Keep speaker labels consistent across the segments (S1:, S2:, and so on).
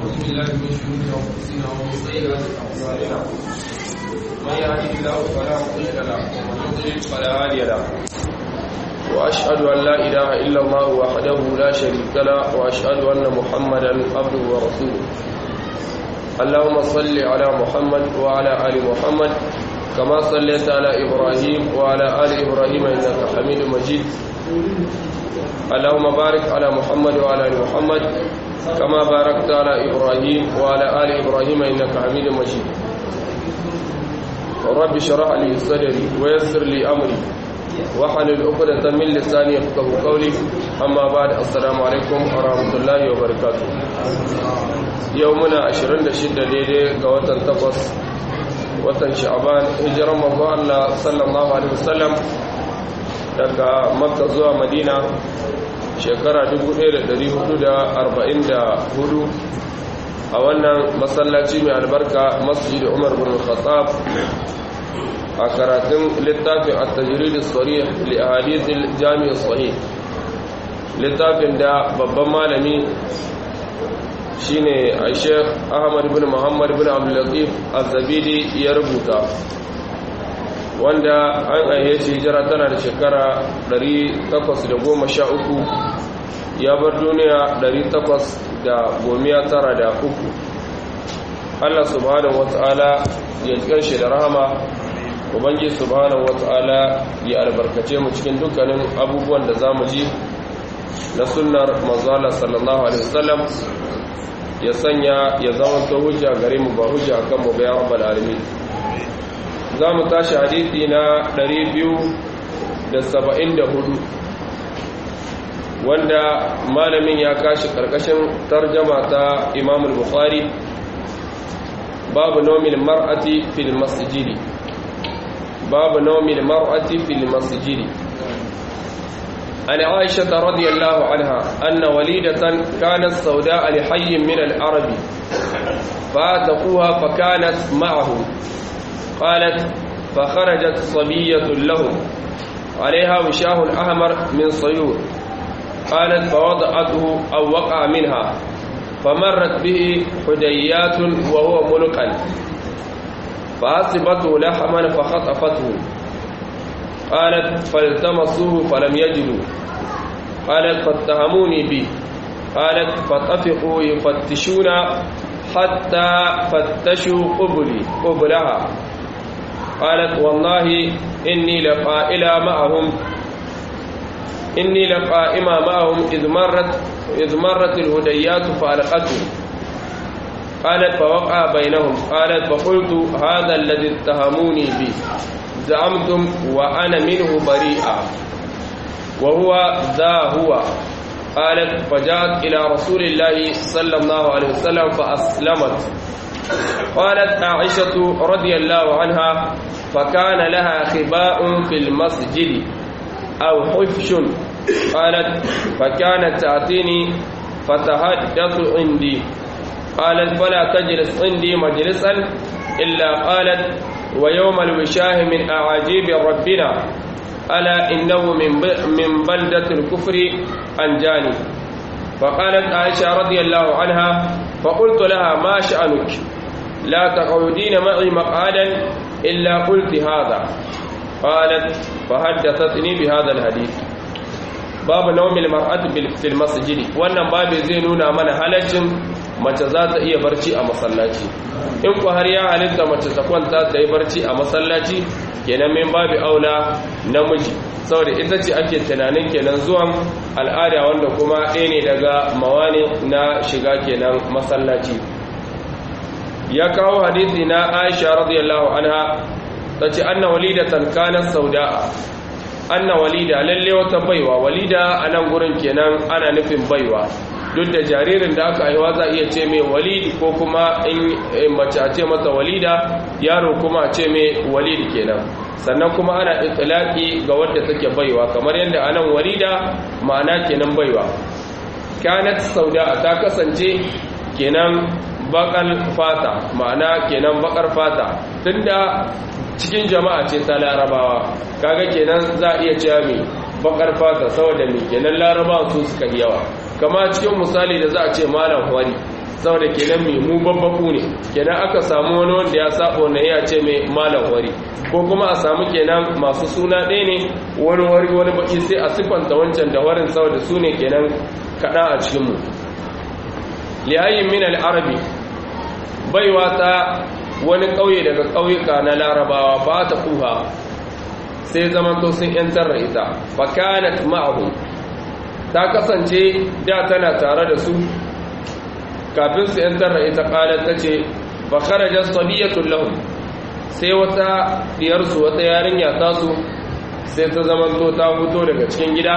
S1: ونعوذ بالله من شرور انفسنا ومن سيئات اعمالنا من يهده الله فلا مضل له ومن يضلل فلا هادي له واشهد ان لا اله الا الله وحده لا شريك له واشهد ان محمدا عبده ورسوله اللهم صل على محمد وعلى ال محمد كما صليت على ابراهيم وعلى ال ابراهيم انك حميد مجيد اللهم بارك على محمد وعلى ال محمد كما باركت على ابراهيم وعلى ال ابراهيم انك حميد مجيد رب اشرح لي صدري ويسر لي امري واحلل عقدة من لساني يفقهوا قولي اما بعد السلام عليكم ورحمه الله وبركاته يومنا 26 daidai ga watan 8 watan sha'ban hijiran manzo Allah sallallahu alaihi wasallam daga makka zuwa madina shekara 1444 a wannan masallaci mai albarka masjid umar bin khattab a karatun littafin at-tajrid as-sarih li ahadith al-jami' as-sahih littafin da babban malami shine Sheikh Ahmad bin Muhammad bin Abdul Latif Az-Zabidi ya rubuta wanda an aihe shi hijira tana da shekara 813 ya bar duniya 893 Allah subhanahu wata'ala ya jikan shi da rahama ubangi subhanahu wata'ala ya albarkace mu cikin dukkanin abubuwan da za mu ji na sunnar manzala sallallahu alaihi wasallam ya sanya ya zama ta hujja gare mu ba hujja kan mu bayan rabbal alamin za mu tashi hadithi na 274 wanda malamin ya kashi karkashin tarjama ta imamul bukhari babu nomin mar'ati fil masjidi babu nomin mar'ati fil masjidi عن عائشة رضي الله عنها أن وليدة كانت سوداء لحي من العرب فاتقوها فكانت معه قالت فخرجت صبية لهم عليها وشاه أحمر من صيور قالت فوضعته أو وقع منها فمرت به حديات وهو ملقا فأصبته لحما فخطفته قالت فالتمسوه فلم يجدوا قالت فاتهموني به قالت فطفقوا يفتشون حتى فتشوا قبلي قبلها قالت والله إني لقائلة معهم إني لقائمة معهم إذ مرت إذ مرت الهديات فألقته قالت فوقع بينهم قالت فقلت هذا الذي اتهموني به زعمتم وأنا منه بريئة وهو ذا هو قالت فجاءت إلى رسول الله صلى الله عليه وسلم فأسلمت قالت عائشة رضي الله عنها فكان لها خباء في المسجد أو حفش قالت فكانت تأتيني فتحدث عندي قالت فلا تجلس عندي مجلسا إلا قالت ويوم الوشاه من أعاجيب ربنا ألا إنه من من بلدة الكفر أنجاني فقالت عائشة رضي الله عنها فقلت لها ما شأنك لا تقعدين معي مقعدا إلا قلت هذا قالت فحدثتني بهذا الحديث باب نوم المرأة في المسجد wannan babu zai nuna mana halaccin mace za ta iya barci a masallaci in ku har ya halitta mace ta kwanta ta yi barci a masallaci kenan min babu aula namiji saboda ita ce ake tunanin kenan zuwan al'ada wanda kuma ɗaya ne daga mawani na shiga kenan masallaci ya kawo hadisi na aisha radiyallahu anha ta ce anna walidatan kanat sauda'a anna walida lalle wata baiwa walida a nan gurin kenan ana nufin baiwa duk da jaririn da aka haihuwa za iya ce mai walidi ko kuma in mace a ce mata walida yaro kuma a ce mai walidi kenan sannan kuma ana itilaki ga wadda take baiwa kamar yadda a nan walida ma'ana kenan baiwa kanat sauda ta kasance kenan bakar fata ma'ana kenan bakar fata tunda cikin jama'a ce ta larabawa kaga kenan za a iya cewa mai bakar fata saboda mai kenan larabawa su suka yawa kama cikin misali da za a ce malam wari saboda kenan mai mu babbaku ne kenan aka samu wani wanda ya saba wannan ya ce mai malam wari ko kuma a samu kenan masu suna ɗaya ne wani wari wani baki sai a siffanta wancan da warin saboda su ne kenan kaɗa a cikinmu liyayin min al'arabi baiwa ta wani ƙauye daga ƙauyuka na larabawa ba ta kuha sai zaman to sun ‘yantar da ita fakanat ma'ahu ta kasance da tana tare da su kafin su ‘yantar da ita ƙalar ta ce fakarajar sabiyatun lahun sai wata diyarsu wata yarinya tasu sai ta zaman to ta fito daga cikin gida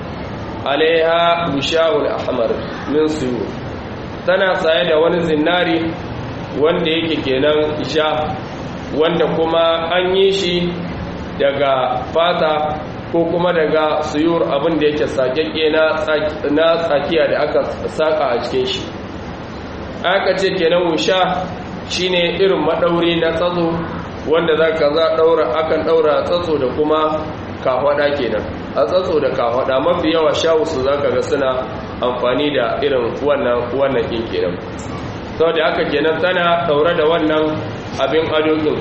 S1: alaiha bishawul ahmar min suyu tana saye da wani zinari wanda yake kenan sha wanda kuma an yi shi daga fata ko kuma daga suyur abin da yake sakekke na tsakiya da aka saka a cikin shi aka ce kenan wusha shine irin madauri na tsatso wanda za ka za daura akan daura tsatso da kuma kahwada kenan a tsatso da kahwada mafi yawa shawusu za ka ga suna amfani da irin wannan wannan kin kenan sau da aka kenan tana daure da wannan abin ado din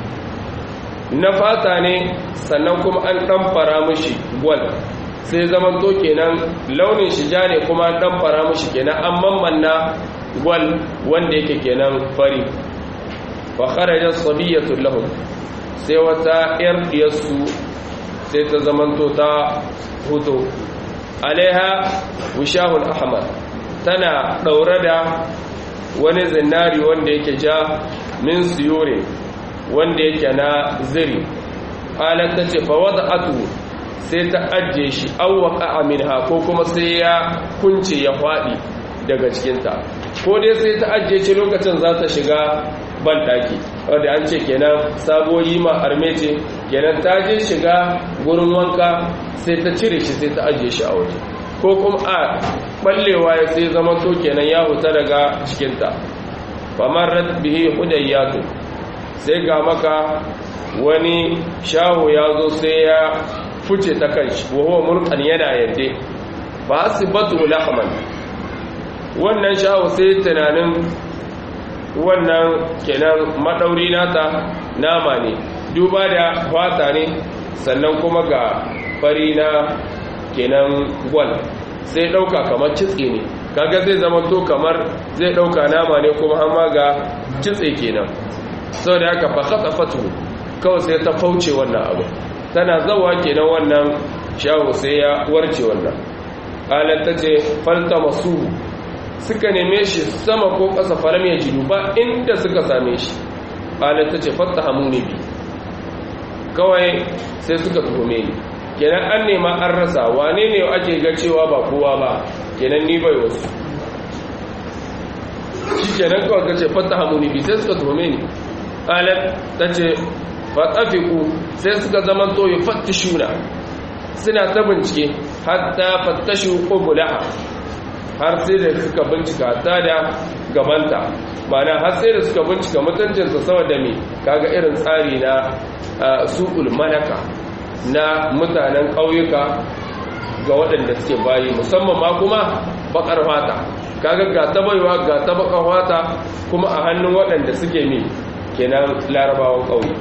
S1: na fata ne sannan kuma an ɗanfara mushi gwal sai zaman to kenan launin shi ja ne kuma an ɗanfara mushi kenan an mammanna gwal wanda yake kenan fari fa kharaja sabiyatul lahum sai wata yar diyarsu sai ta zaman to ta huto alaiha wishahul ahmar tana daure da wani zinari wanda yake ja min siyore wanda yake na ziri halar ta ce fawada atu sai ta ajiye shi awwaka aminha ko kuma sai ya kunce ya faɗi daga cikinta ko dai sai ta ajiye shi lokacin za ta shiga banɗaki wadda an ce kenan saboyi ma arme ce kenan ta je shiga gurin wanka sai ta cire shi sai ta ajiye shi a waje ko kuma a ɓallewa ya sai zama to kenan ya huta daga cikinta famar bihi hudayyatu sai ga maka wani shaho ya zo sai ya fice ta kanshi wahuwa murkan yana yadda ba su batu lahman wannan shaho sai tunanin wannan kenan maɗauri nata nama ne duba da fata ne sannan kuma ga fari na kenan gwal sai ɗauka kamar kitse ne kaga zai zama to kamar zai ɗauka nama ne kuma hama ga kitse kenan sau da haka fakata fatu kawai sai ta fauce wannan abu tana zawa kenan wannan shaho sai ya warce wannan halar ta ce falta masu suka neme shi sama ko ƙasa faram ya jidu ba inda suka same shi halar ta ce fasta hamu ne bi kawai sai suka tuhume ni kenan an nema an rasa wane ne ake ga cewa ba kowa ba kenan ni bai wasu shi kenan kawai ka ce fasta hamu ne bi sai suka tuhume ni qalat tace fatafiku sai suka zaman to yafattishuna suna ta bincike hatta fattashu qubulaha har sai da suka bincika ta da gabanta mana har sai da suka bincika mutuncinsa saboda me kaga irin tsari na su'ul malaka na mutanen ƙauyuka ga waɗanda suke bayi musamman ma kuma bakar fata kaga ga ta baiwa ga ta bakar fata kuma a hannun waɗanda suke mi kenan larabawan ƙauye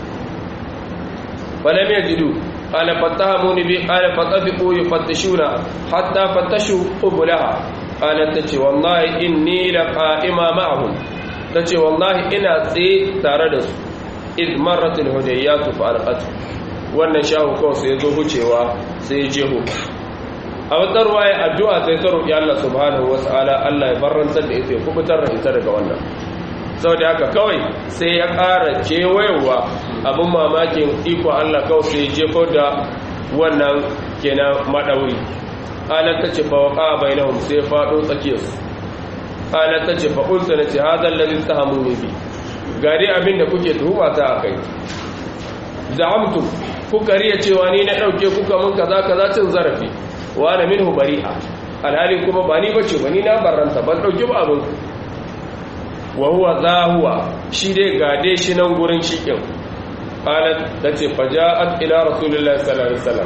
S1: falam yajidu qala fatahamuni bi qala fatafiqu yufattishuna hatta fattashu qublaha qala tace wallahi inni laqa'ima ma'ahum tace wallahi ina tsaye tare da su id marrat alhudayyatu fa alqatu wannan shahu kawai sai zo hucewa sai ya jeho a wata ruwaya addu'a sai ta roƙi Allah subhanahu wata'ala Allah ya barrantar da ita ya kubutar da ita daga wannan sau da haka kawai sai ya ƙara kewayewa abin mamakin iko Allah kawai sai jefo da wannan kenan maɗauri halar ta ce fawaka bai na sai faɗo tsakiyarsu halar ta ce fa'ulta na ce hazar lalin ta hamu ne bi gari abin da kuke tuhuma ta a kai za'amtu kuka riya cewa ni na ɗauke kuka mun kaza kaza cin zarafi wa na min bari'a alhalin kuma ba ni bace ba ni na barranta ban ɗauki ba abin wa huwa zahuwa shi dai gade shi nan gurin shikin qalat tace faja'at ila rasulillahi sallallahu alaihi wasallam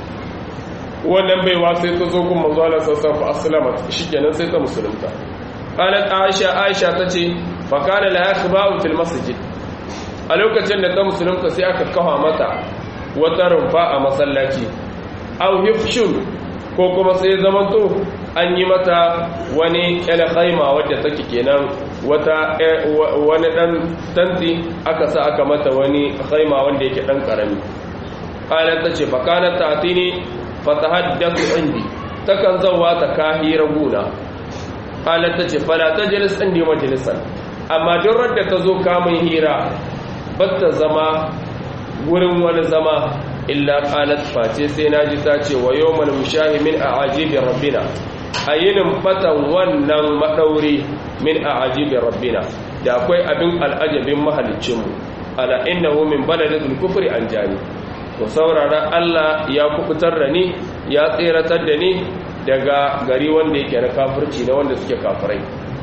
S1: wannan baiwa sai ta zo gun manzo Allah sallallahu alaihi wasallam shikenan sai ta musulunta qalat aisha aisha tace fa kana la yakhba'u fil masjid a lokacin da ta musulunta sai aka kafa mata wata rumfa a masallaci aw hifshun ko kuma sai zamanto an yi mata wani khaima wadda take kenan wata wani dan tanti aka sa aka mata wani khaima wanda yake dan karami qalat tace fa kanat ta'tini fa tahaddathu indi takan zawa ta kahira guna qalat tace fala tajlis indi majlisan amma duk radda ta zo kamun hira batta zama gurin wani zama illa qalat face sai naji ta ce wa yawmal mushahimin a'ajibi rabbina ayinin fatan wannan madauri min a'ajibi rabbina da akwai abin al'ajabin mahaliccinmu ala innahu min baladil kufri an jani to saurara Allah ya kubutar da ni ya tseratar da ni daga gari wanda yake na kafirci na wanda suke kafirai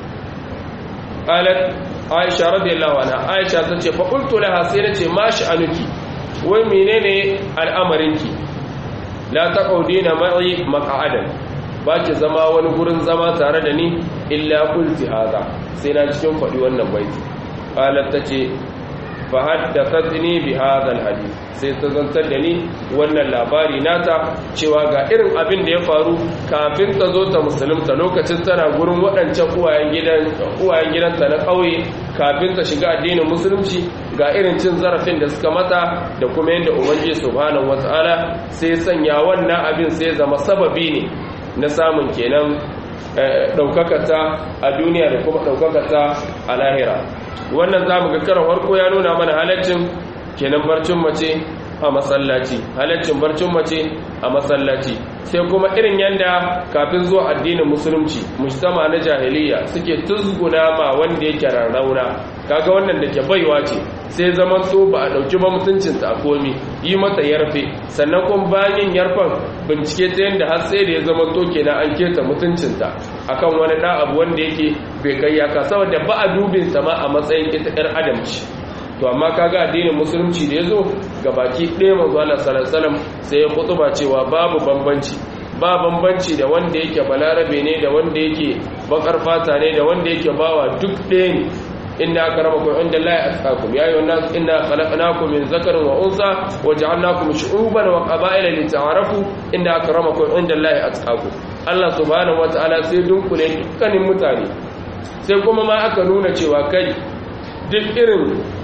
S1: qalat aisha radiyallahu anha aisha tace fa qultu laha sai nace ma sha'anuki wai menene al'amarinki la taqudina ma'i maq'adan ba ki zama wani gurin zama tare da ni illa qulti hada sai na cikin faɗi wannan baiti qalat tace fa haddathatni bi hadha alhadith sai ta zantar da ni wannan labari nata cewa ga irin abin da ya faru kafin ta zo ta musulunta lokacin tana gurin waɗancan uwayen gidan uwayen gidanta na ƙauye kafin ta shiga addinin musulunci ga irin cin zarafin da suka mata da kuma yadda ubangiji subhanahu wataala sai sanya wannan abin sai zama sababi ne na samun kenan ɗaukakata a duniya da kuma ɗaukakata a lahira wannan za mu ga karan farko ya nuna mana halaccin kenan barcin mace a masallaci halaccin barcin mace a masallaci sai kuma irin yanda kafin zuwa addinin musulunci mujtama na jahiliya suke tuzguna ma wanda yake rarrauna kaga wannan da ke baiwa ce sai zaman so ba a dauki ba mutuncinta a komi yi mata yarfe sannan kuma bayan yarfan bincike ta yadda har sai da ya zama to kenan an keta mutuncinta akan wani da abu wanda yake bai kai yaka saboda ba a dubin ta ma a matsayin ita yar adam ce to amma kaga addinin musulunci da yazo baki ɗaya manzo Allah sallallahu alaihi wasallam sai ya kutuba cewa babu bambanci ba bambanci da wanda yake balarabe ne da wanda yake bakar fata ne da wanda yake bawa duk ɗaya ne inna akramakum inda Allah atqakum ya ayyuhan nas inna khalaqnakum min zakarin wa unsa wa ja'alnakum shu'uban wa qaba'ila lita'arafu inna akramakum inda Allah atqakum Allah subhanahu wataala sai dunkule dukkanin mutane sai kuma ma aka nuna cewa kai duk irin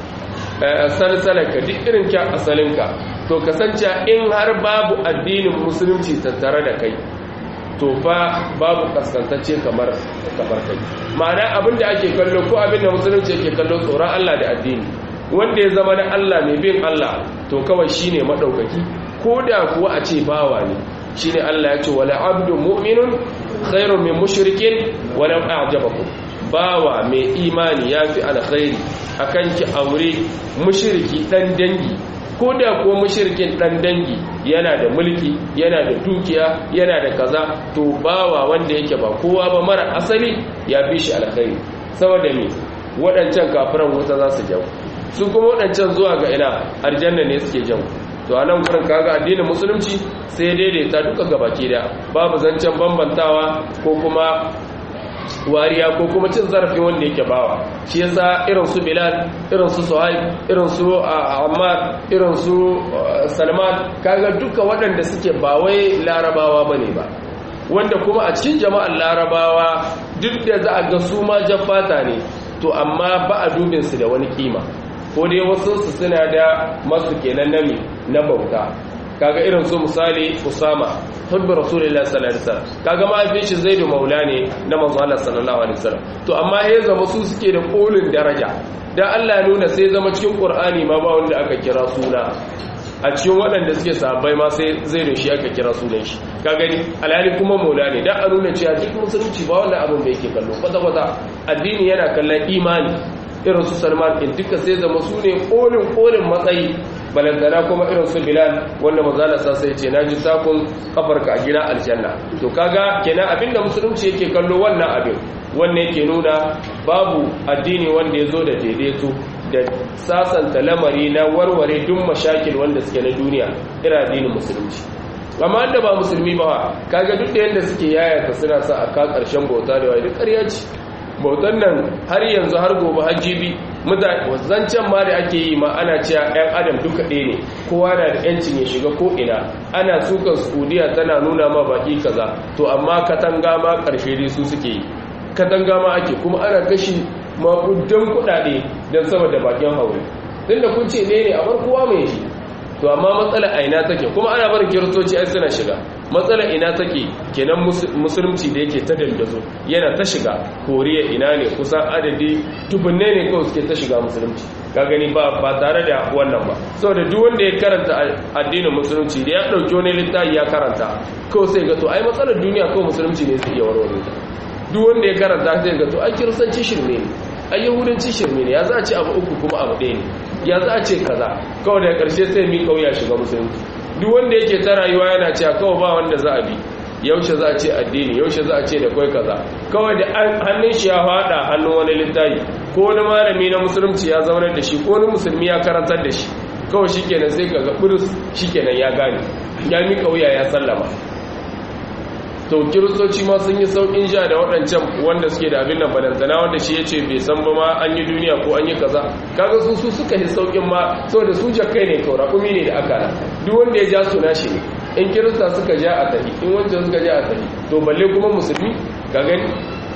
S1: salsalarka duk irin kyan asalinka to kasance in har babu addinin musulunci tattare da kai to fa babu kaskantacce kamar kamar kai ma'ana abinda ake kallo ko abinda musulunci yake kallo tsoron Allah da addini wanda ya zama na Allah mai bin Allah to kawai shine madaukaki ko da kuwa a ce bawa ne shine Allah ya ce wala abdu mu'minun khairun min mushrikin walau a'jabakum bawa mai imani yafi alkhairi akan ki aure mushriki dan dangi ko da ko mushrikin dan dangi yana da mulki yana da dukiya yana da kaza to bawa wanda yake ba kowa ba mara asali ya fi shi alkhairi saboda me waɗancan kafiran wuta za su jawo su kuma waɗancan zuwa ga ina aljanna ne suke jawo to a nan gurin kaga addinin musulunci sai daidaita duka gabaki da babu zancen bambantawa ko kuma wariya ko kuma cin zarafin wanda yake bawa shi yasa irin su bilal irin su suhaib irin su ammar irin su salman kaga duka waɗanda suke ba wai larabawa bane ba wanda kuma a cikin jama'ar larabawa duk da za a ga su ma jaffata ne to amma ba a dubin su da wani kima ko dai wasu su suna da masu kenan nami na bauta kaga irin su misali usama hubbi rasulullahi sallallahu alaihi wasallam kaga mahaifin shi zaidu maula ne na manzo Allah sallallahu alaihi wasallam to amma ya zama su suke da kolin daraja dan Allah ya nuna sai zama cikin qur'ani ma ba wanda aka kira suna a cikin waɗanda suke sahabbai ma sai zaidu shi aka kira sunan shi ka gani alhali kuma maula ne dan a nuna cewa duk musulunci ba wannan abin da yake kallo kwata kwata addini yana kallon imani irin su salman in duka sai zama su ne kolin kolin matsayi balantana kuma irin su bilal wanda mazala sa sai ce naji takun kafarka a gina aljanna to kaga kenan abinda musulunci yake kallo wannan abin wannan yake nuna babu addini wanda ya zo da daidaito da sasanta lamari na warware duk mashakil wanda suke na duniya irin addinin musulunci amma da ba musulmi ba kaga duk da yanda suke yayata suna sa a ka karshen bauta da wai duk ƙarya ce bautan nan har yanzu har gobe hajjibi zancen ma da ake yi ma ana cewa 'yan adam duka ɗaya ne kowa na da 'yancin ya shiga ko ina ana sukan saudiya tana nuna ma baki kaza to amma katanga ma ƙarshe dai su suke yi katanga ma ake kuma ana kashi makudan kuɗaɗe don saboda bakin haure tun da kun ce ne ne a bar kowa mai shi to amma matsala a ina take kuma ana barin kiristoci ai suna shiga matsala ina take kenan musulunci da yake ta dandazo yana ta shiga koriya ina ne kusan adadi dubunne ne kawai suke ta shiga musulunci ka gani ba ba tare da wannan ba saboda duk wanda ya karanta addinin musulunci da ya dauki wani littafi ya karanta kawai sai ga to ai matsalar duniya kawai musulunci ne zai iya warware ta duk wanda ya karanta sai ga to ai kiristanci shirme ne ai yahudanci shirme ne ya za a ce abu uku kuma abu ɗaya ne ya za a ce kaza kawai daga ƙarshe sai mi kauya shiga musulunci duk wanda yake ta rayuwa yana cewa kawai ba wanda za a bi yaushe za a ce addini yaushe za a ce da kai kaza kawai da hannun shi ya fada hannun wani littafi ko wani malami na musulunci ya zaunar da shi ko wani musulmi ya karantar da shi kawai shikenan sai kaga burus shikenan ya gane ya mi kauya ya sallama to kiristoci ma sun yi saukin sha da waɗancan wanda suke da abin nan balantana wanda shi ya ce bai san ba ma an yi duniya ko an yi kaza kaga su su suka yi saukin ma saboda su jakai ne kawai raƙumi ne da aka duk wanda ya ja su nashi ne in kirista suka ja a tafi in wancan suka ja a tafi to balle kuma musulmi ka gani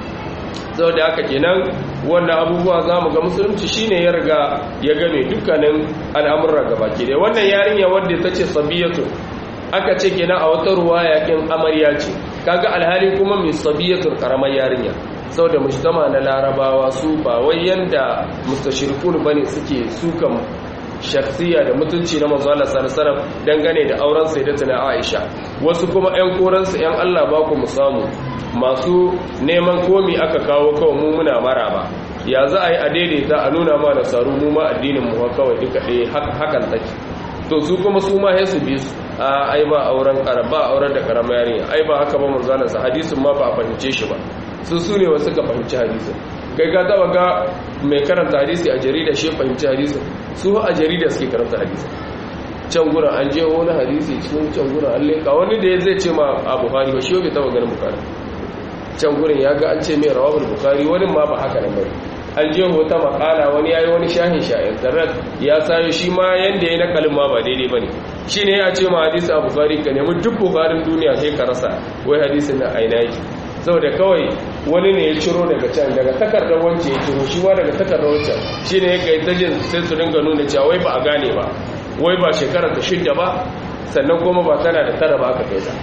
S1: saboda haka kenan wannan abubuwa za mu ga musulunci shine ya riga ya game dukkanin al'amuran gabaki da wannan yarinya wadda ta ce sabiyatu aka ce kenan a wata ruwa yakin amarya ce kaga alhali kuma mai sabiyatul karamar yarinya saboda mujtama na larabawa su ba wai yanda mustashirkun bane suke sukan shakhsiya da mutunci na manzo Allah sallallahu alaihi dangane da auren sayyidatuna Aisha wasu kuma ƴan koransu ƴan Allah ba ku mu samu masu neman komi aka kawo kawai mu muna maraba ya za a yi a daidaita a nuna ma da saru mu ma addinin mu kawai duka ɗaya hakan take to su kuma su ma su bi su a ai ba auren karaba auren da karama yarinya ai ba haka ba manzalan sa hadisin ma ba a fahimce shi ba su su ne wasu ka fahimci hadisin kai ka taba ga mai karanta hadisi a jarida shi fahimci hadisin su a jarida suke karanta hadisin can gurin an je wani hadisi cikin can gurin an leka wani da zai ce ma a buhari ba shi bai taba ganin bukhari can gurin ya ga an ce mai rawahul bukhari wani ma ba haka nan bane an je wata makala wani yayi wani shahin sha internet ya sayo shi ma yanda yayi nakalin ma ba daidai bane shine ya ce ma hadisi a bukhari ka nemi duk bukharin duniya sai ka rasa wai hadisin na aina yake saboda kawai wani ne ya ciro daga can daga takardar wance ya ciro shi ma daga takardar wancan shine ya kai ta jin sai su dinga nuna cewa wai ba a gane ba wai ba shekarar ta shidda ba sannan kuma ba tana da tara ba aka kai ta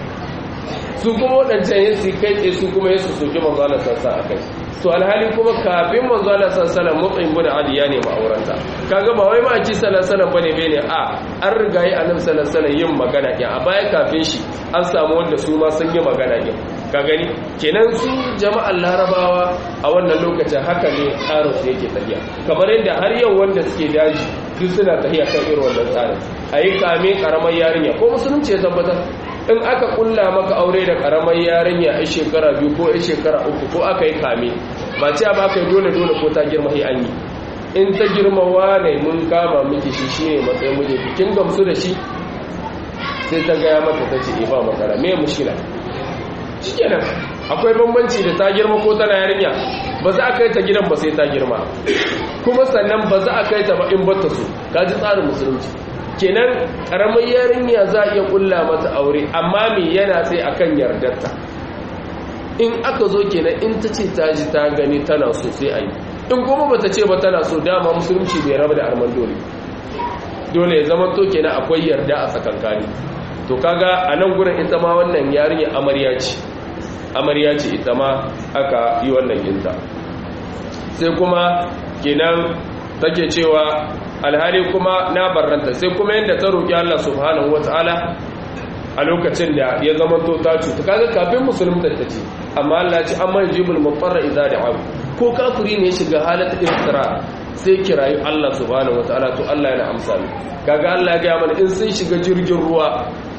S1: su kuma waɗancan yin su kai tsaye su kuma yin su soke manzo Allah sassa a kai to alhali kuma kafin manzo Allah sassa mutsayin bin Ali ya nemi aurenta kaga ba wai ma a ci sallallahu bane bane a an riga yi annabi sallallahu yin magana ɗin a baya kafin shi an samu wanda su ma sun yi magana ɗin ka gani kenan su jama'ar larabawa a wannan lokacin haka ne tsarin su yake tafiya kamar yadda har yau wanda suke daji duk suna tafiya kan irin wannan tsarin a yi kame karamar yarinya ko musulunci ya tabbatar in aka kulla maka aure da karamar yarinya a shekara biyu ko a shekara uku ko aka yi kame ba ce ba aka yi dole dole ko ta girma sai an yi in ta girma wane mun kama miki shi shine matsayin muje kin gamsu da shi sai ta gaya mata ta ce ba makara me mushkila shikenan akwai bambanci da ta girma ko tana yarinya ba za a kai ta gidan ba sai ta girma kuma sannan ba za a kai ta ba in bata so kaji tsarin musulunci kenan karamar yarinya za a iya kulla mata aure amma me yana sai akan yardarta in aka zo kenan in ta ce ta ji ta gani tana so sai a yi in kuma ba ta ce ba tana so dama musulunci bai raba da arman dole dole ya zama to kenan akwai yarda a tsakankani to kaga a nan gurin ita ma wannan yarinya amarya ce amarya ce ita ma aka yi wannan ginta sai kuma kenan take cewa alhali kuma na barranta sai kuma yadda ta roƙi Allah subhanahu wata'ala a lokacin da ya zama to ta cuta kaga kafin musulunta ta ce amma Allah ce amma yajibul mutarra idza da'a ko kafiri ne shiga halata iftira sai kirayi Allah subhanahu wata'ala to Allah yana amsa ne kaga Allah ya ga mana in sun shiga jirgin ruwa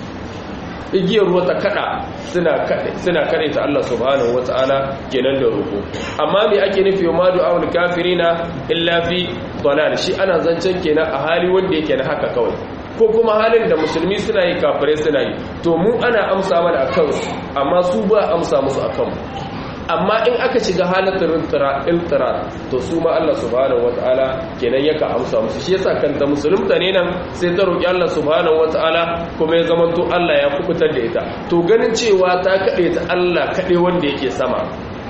S1: igiyar ruwa ta kada suna kada suna kade ta Allah subhanahu wataala kenan da roko amma me ake nufi ma du'aul kafirina illa fi dalal shi ana zancen kenan a hali wanda yake na haka kawai ko kuma halin da musulmi suna yi kafirai suna yi to mu ana amsa mana akan su amma su ba amsa musu akan mu amma in aka shiga halatar iltira to su ma Allah subhanahu wataala kenan yaka amsa musu shi yasa kanta musulunta ne nan sai ta roki Allah subhanahu wataala kuma ya zamanto Allah ya kubutar da ita to ganin cewa ta kade ta Allah kade wanda yake sama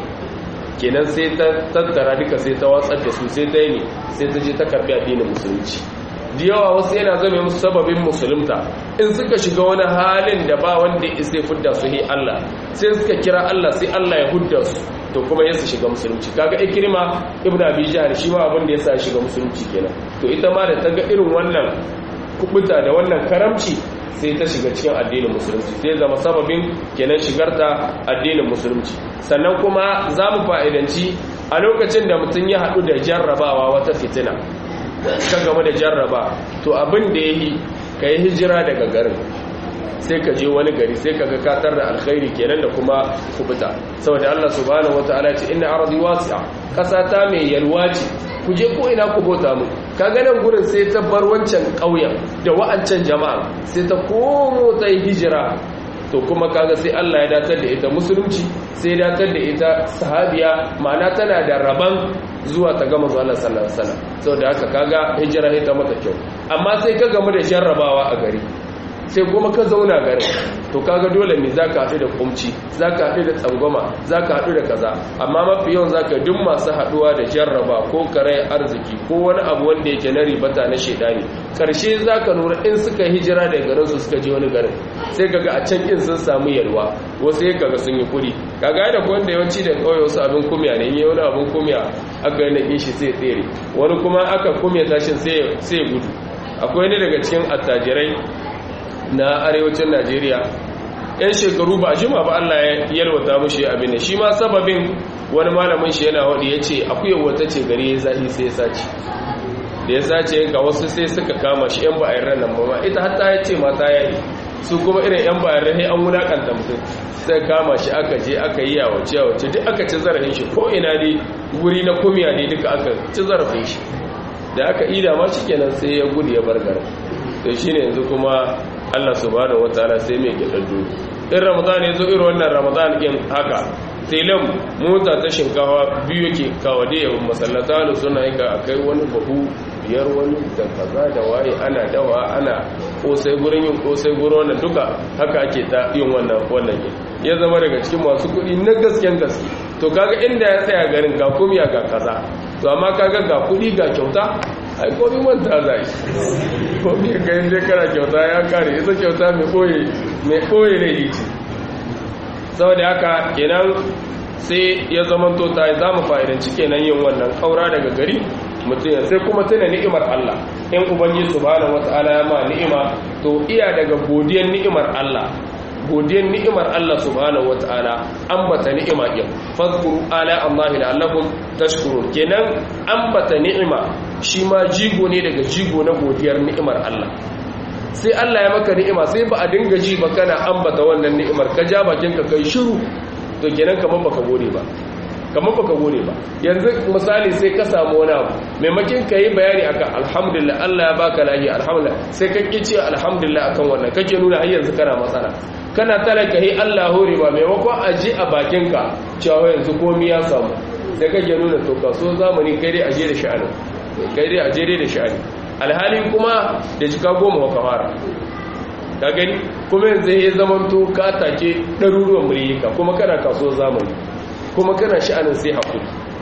S1: kenan sai ta tattara duka sai ta watsar da su sai ta yi ne sai ta je ta karbi addinin musulunci da yawa wasu yana zama musu sababin musulunta in suka shiga wani halin da ba wanda ya sai fudda su hi Allah sai suka kira Allah sai Allah ya hudda su to kuma yasa shiga musulunci kaga ikrima ibnu abi jahl shi ma abin da yasa shiga musulunci kenan to ita ma da ta ga irin wannan kubuta da wannan karamci sai ta shiga cikin addinin musulunci sai zama sababin kenan shigarta addinin musulunci sannan kuma za mu fa'idanci a lokacin da mutum ya haɗu da jarrabawa wata fitina ka game da jarraba to abin da ya yi ka yi hijira daga garin sai ka je wani gari sai ka ga katar da alkhairi kenan da kuma kubuta saboda Allah subhanahu wataala ce inna ardi wasi'a kasa ta mai yalwa ce ku je ko ina ku bota mu kaga nan gurin sai ta bar wancan ƙauyen da wa'ancan jama'a sai ta komo ta yi hijira to kuma kaga sai Allah ya datar da ita musulunci sai ya datar da ita sahabiya ma'ana tana da raban zuwa ta gama zuwa Allah sallallahu alaihi wasallam saboda haka kaga hijira ita mata kyau amma sai ka gamu da jarrabawa a gari sai kuma ka zauna garin to kaga dole ne zaka haɗu da kumci zaka haɗu da tsangwama zaka haɗu da kaza amma mafi yawan zaka duk masu haɗuwa da jarraba ko karai arziki ko wani abu wanda yake na ribata na shedani karshe zaka lura in suka hijira da garin su suka je wani garin sai kaga a can kin sun samu yalwa wasu ya kaga sun yi kuri kaga da wanda yawanci da kauye wasu abin kumya ne yi wani abin kumya aka yi na shi sai tsere wani kuma aka kumya tashin sai gudu akwai ne daga cikin attajirai na arewacin najeriya yan shekaru ba jima ba allah ya yalwata mushi abin da shi ma sababin wani malamin shi yana waɗi ya ce akuyar wata ce gari ya zahi sai ya sace da ya sace ga wasu sai suka kama shi yan ba'ayar ranar mama ita hatta ya ce mata ya yi su kuma irin yan ba'ayar ranar an wulakanta mutum sai kama shi aka je aka yi yawace yawace duk aka ci zarafin shi ko ina dai wuri na kumiya ne duka aka ci zarafin shi da aka ida ma shi kenan sai ya gudu ya bar garin to shine yanzu kuma Allah subhanahu wataala sai mai gidaddu in ramadan ya zo irin wannan ramadan din haka telam mota ta shinkawa biyu yake kawade yawan masallata da suna yi ga akai wani bahu biyar wani da kaza da waye ana dawa ana kosai gurin yin kosai gurin wannan duka haka ake ta yin wannan wannan ya zama daga cikin masu kuɗi na gasken gaske to kaga inda ya tsaya garin ga kumiya ga kaza to amma kaga ga kuɗi ga kyauta ai komi manta za shi komi ka yin dai kana kyauta ya kare ita kyauta mai ɓoye mai ɓoye ne ce saboda haka kenan sai ya zama to ta za mu fa'idanci kenan yin wannan kaura daga gari mutum ya sai kuma tuna ni'imar Allah in ubangi subhanahu wata'ala ya ma ni'ima to iya daga godiyar ni'imar Allah godiyar ni'imar Allah subhanahu wata'ala ambata ni'ima din fadhkuru ala Allah la'allakum tashkurun kenan ambata ni'ima shi ma jigo ne daga jigo na godiyar ni'imar Allah sai Allah ya maka ni'ima sai ba a dinga ji ba kana ambata wannan ni'imar ka ja bakin ka kai shiru to kenan kamar baka gode ba kamar baka gode ba yanzu misali sai ka samu wani abu maimakin ka yi bayani akan alhamdulillah Allah ya baka lafiya alhamdulillah sai ka ƙi ce alhamdulillah akan wannan kake nuna har yanzu kana matsala kana talaka yi Allah hore ba maimakon a ji a bakin ka cewa yanzu komai ya samu sai kake nuna to kaso zamani kai dai aje da sha'ani kai dai aje dai da sha'ani alhali kuma da jika goma wa kamara ka gani kuma yanzu ya zamanto ka take ɗaruruwan mulika kuma kana kaso zamani kuma kana sha'anin sai haƙuri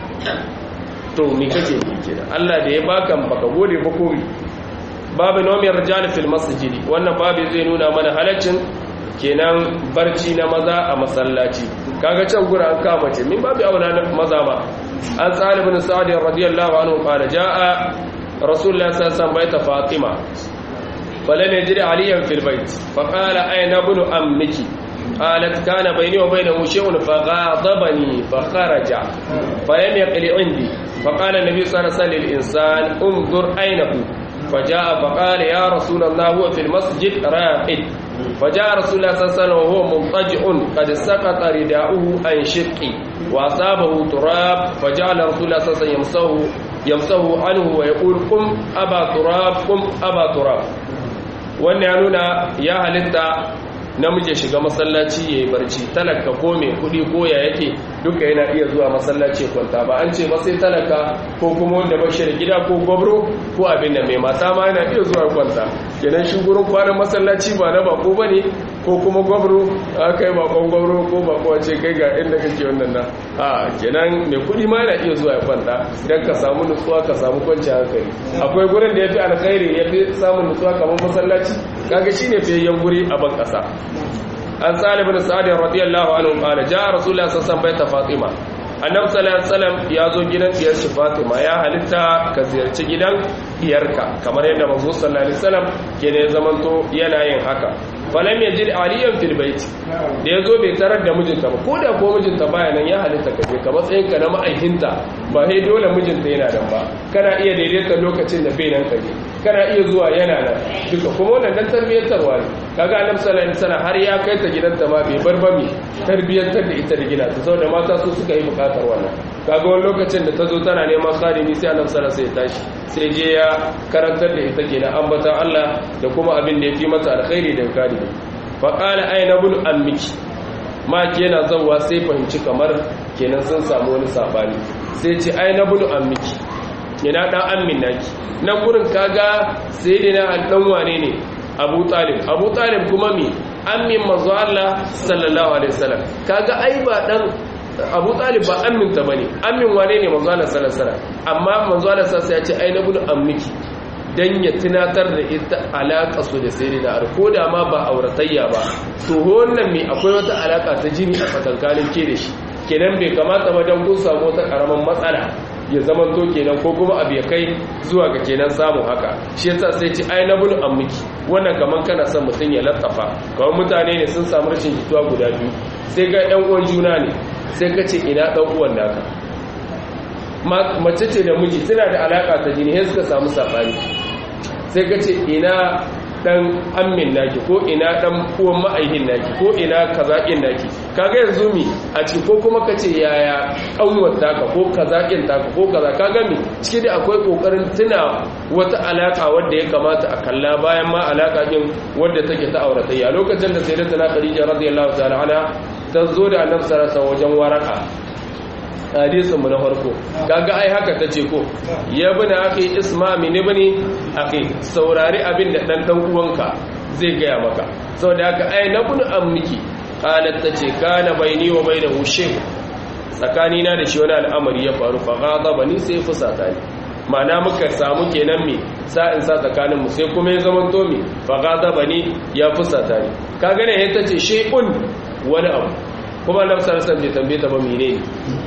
S1: to mi kake ne kenan Allah da ya baka baka gode ba komi babu nomiyar rijal fil masjidi wannan babu zai nuna mana halaccin kenan barci na maza a masallaci kaga can gura an kama ce min babu auna maza ba an tsali bin sa'ad radiyallahu anhu qala jaa rasulullah sallallahu alaihi wasallam fatima فلم يجد عليا في البيت فقال أين ابن أمك قالت كان بيني وبينه شيء فغاضبني فخرج فلم يقل عندي فقال النبي صلى الله عليه وسلم للإنسان انظر أين هو فجاء فقال يا رسول الله هو في المسجد راقد فجاء رسول الله صلى الله عليه وسلم وهو مضطجع قد سقط رداؤه عن شقي وأصابه تراب فجعل رسول الله صلى الله عليه وسلم يمسه يمسه عنه ويقول قم أبا تراب قم أبا تراب wannan ya nuna ya halitta namiji shiga masallaci ya yi barci talaka ko mai kudi ko ya yake duka yana iya zuwa masallaci kwanta ba an ce ba sai talaka ko kuma wanda ba shi da gida ko gwabro ko abin da mai mata ma yana iya zuwa kwanta kenan shi gurin kwanan masallaci ba na bako ba ne ko kuma gwabro a kai bakon gwabro ko bako ce kai ga inda kake wannan na a kenan mai kudi ma yana iya zuwa ya kwanta idan ka samu nutsuwa ka samu kwanci hankali akwai gurin da ya fi alkhairi ya fi samun nutsuwa kamar masallaci kaga shine fiyayyen guri a ban kasa an salib bin sa'ad radiyallahu anhu qala jaa rasulullah sallallahu alaihi wasallam fatima annabi sallallahu alaihi wasallam ya zo gidan diyar shi fatima ya halitta ka ziyarci gidan diyarka kamar yadda manzo sallallahu alaihi wasallam ke ne zamanto yana yin haka falam yajid aliyan fil bait da yazo bai tarar da mijinta ba koda ko mijinta baya nan ya halitta ka je ka matsayin ka na ma'aikinta ba sai dole mijinta yana nan ba kana iya daidaita lokacin da bai nan ka je kana iya zuwa yana nan duka kuma wannan dan tarbiyyantarwa ne kaga annabi sallallahu alaihi wasallam har ya kai ta gidanta ma bai bar ba mi tarbiyyantar da ita da gina ta saboda mata su suka yi bukatar wannan kaga wani lokacin da ta zo tana neman khadimi sai annabi sallallahu alaihi wasallam ya tashi sai je ya karantar da ita kenan ambata Allah da kuma abin da ya fi mata alkhairi da khadimi fa qala ayna bul ammiki ma yana zawwa sai fahimci kamar kenan sun samu wani sabani sai ce ayna bul ammiki yana dan ammin naki na gurin kaga sayyidina dan wane ne Abu Talib Abu Talib kuma mi ammin manzo Allah sallallahu alaihi wasallam kaga ai ba dan abu talib ba aminta ba ne amin wane ne manzo Allah sallallahu alaihi amma manzo Allah sallallahu ya ce ai na bin ammiki dan ya tunatar da ita alaka su da sai da ko da ma ba auratayya ba to wannan me akwai wata alaka ta jini a tsakankanin ke da shi kenan bai kamata ba dan kun samu wata karaman matsala ya zaman to kenan ko kuma abu ya kai zuwa ga kenan samun haka shi yasa sai ce ai na bin ammiki wannan kaman kana son mutum ya latsafa kawai mutane ne sun samu rashin jituwa guda biyu sai ga yan uwan juna ne sai ka ce ina ɗan uwan naka mace ce da miji suna da alaƙa ta jini sai suka samu saɓani sai ka ce ina ɗan ammin naki ko ina ɗan uwan ma'aihin naki ko ina kazaƙin naki kaga yanzu mi a ciki ko kuma ka ce yaya ƙanwar taka ko kazaƙin taka ko kaza kaga mi ciki da akwai ƙoƙarin tuna wata alaƙa wadda ya kamata a kalla bayan ma alaƙa ɗin wadda take ta auratayya lokacin da sai da tana khadija radiyallahu ta'ala anha ta zo da annabi sallallahu wajen waraka hadisin mu na farko kaga ai haka tace ko ya bina akhi isma min ibni akhi saurari abin da dan dan uwanka zai gaya maka saboda haka ai na bunu ammiki qalat tace kana baini wa bainahu shay tsakani na da shi wani al'amari ya faru fa ghadabani sai fusata ni ma'ana muka samu kenan me sa'in sa tsakanin mu sai kuma ya zaman to me fa ghadabani ya fusata ni kaga ne yace tace shay'un wani abu kuma annabi sallallahu alaihi wasallam bai tambaye ta ba menene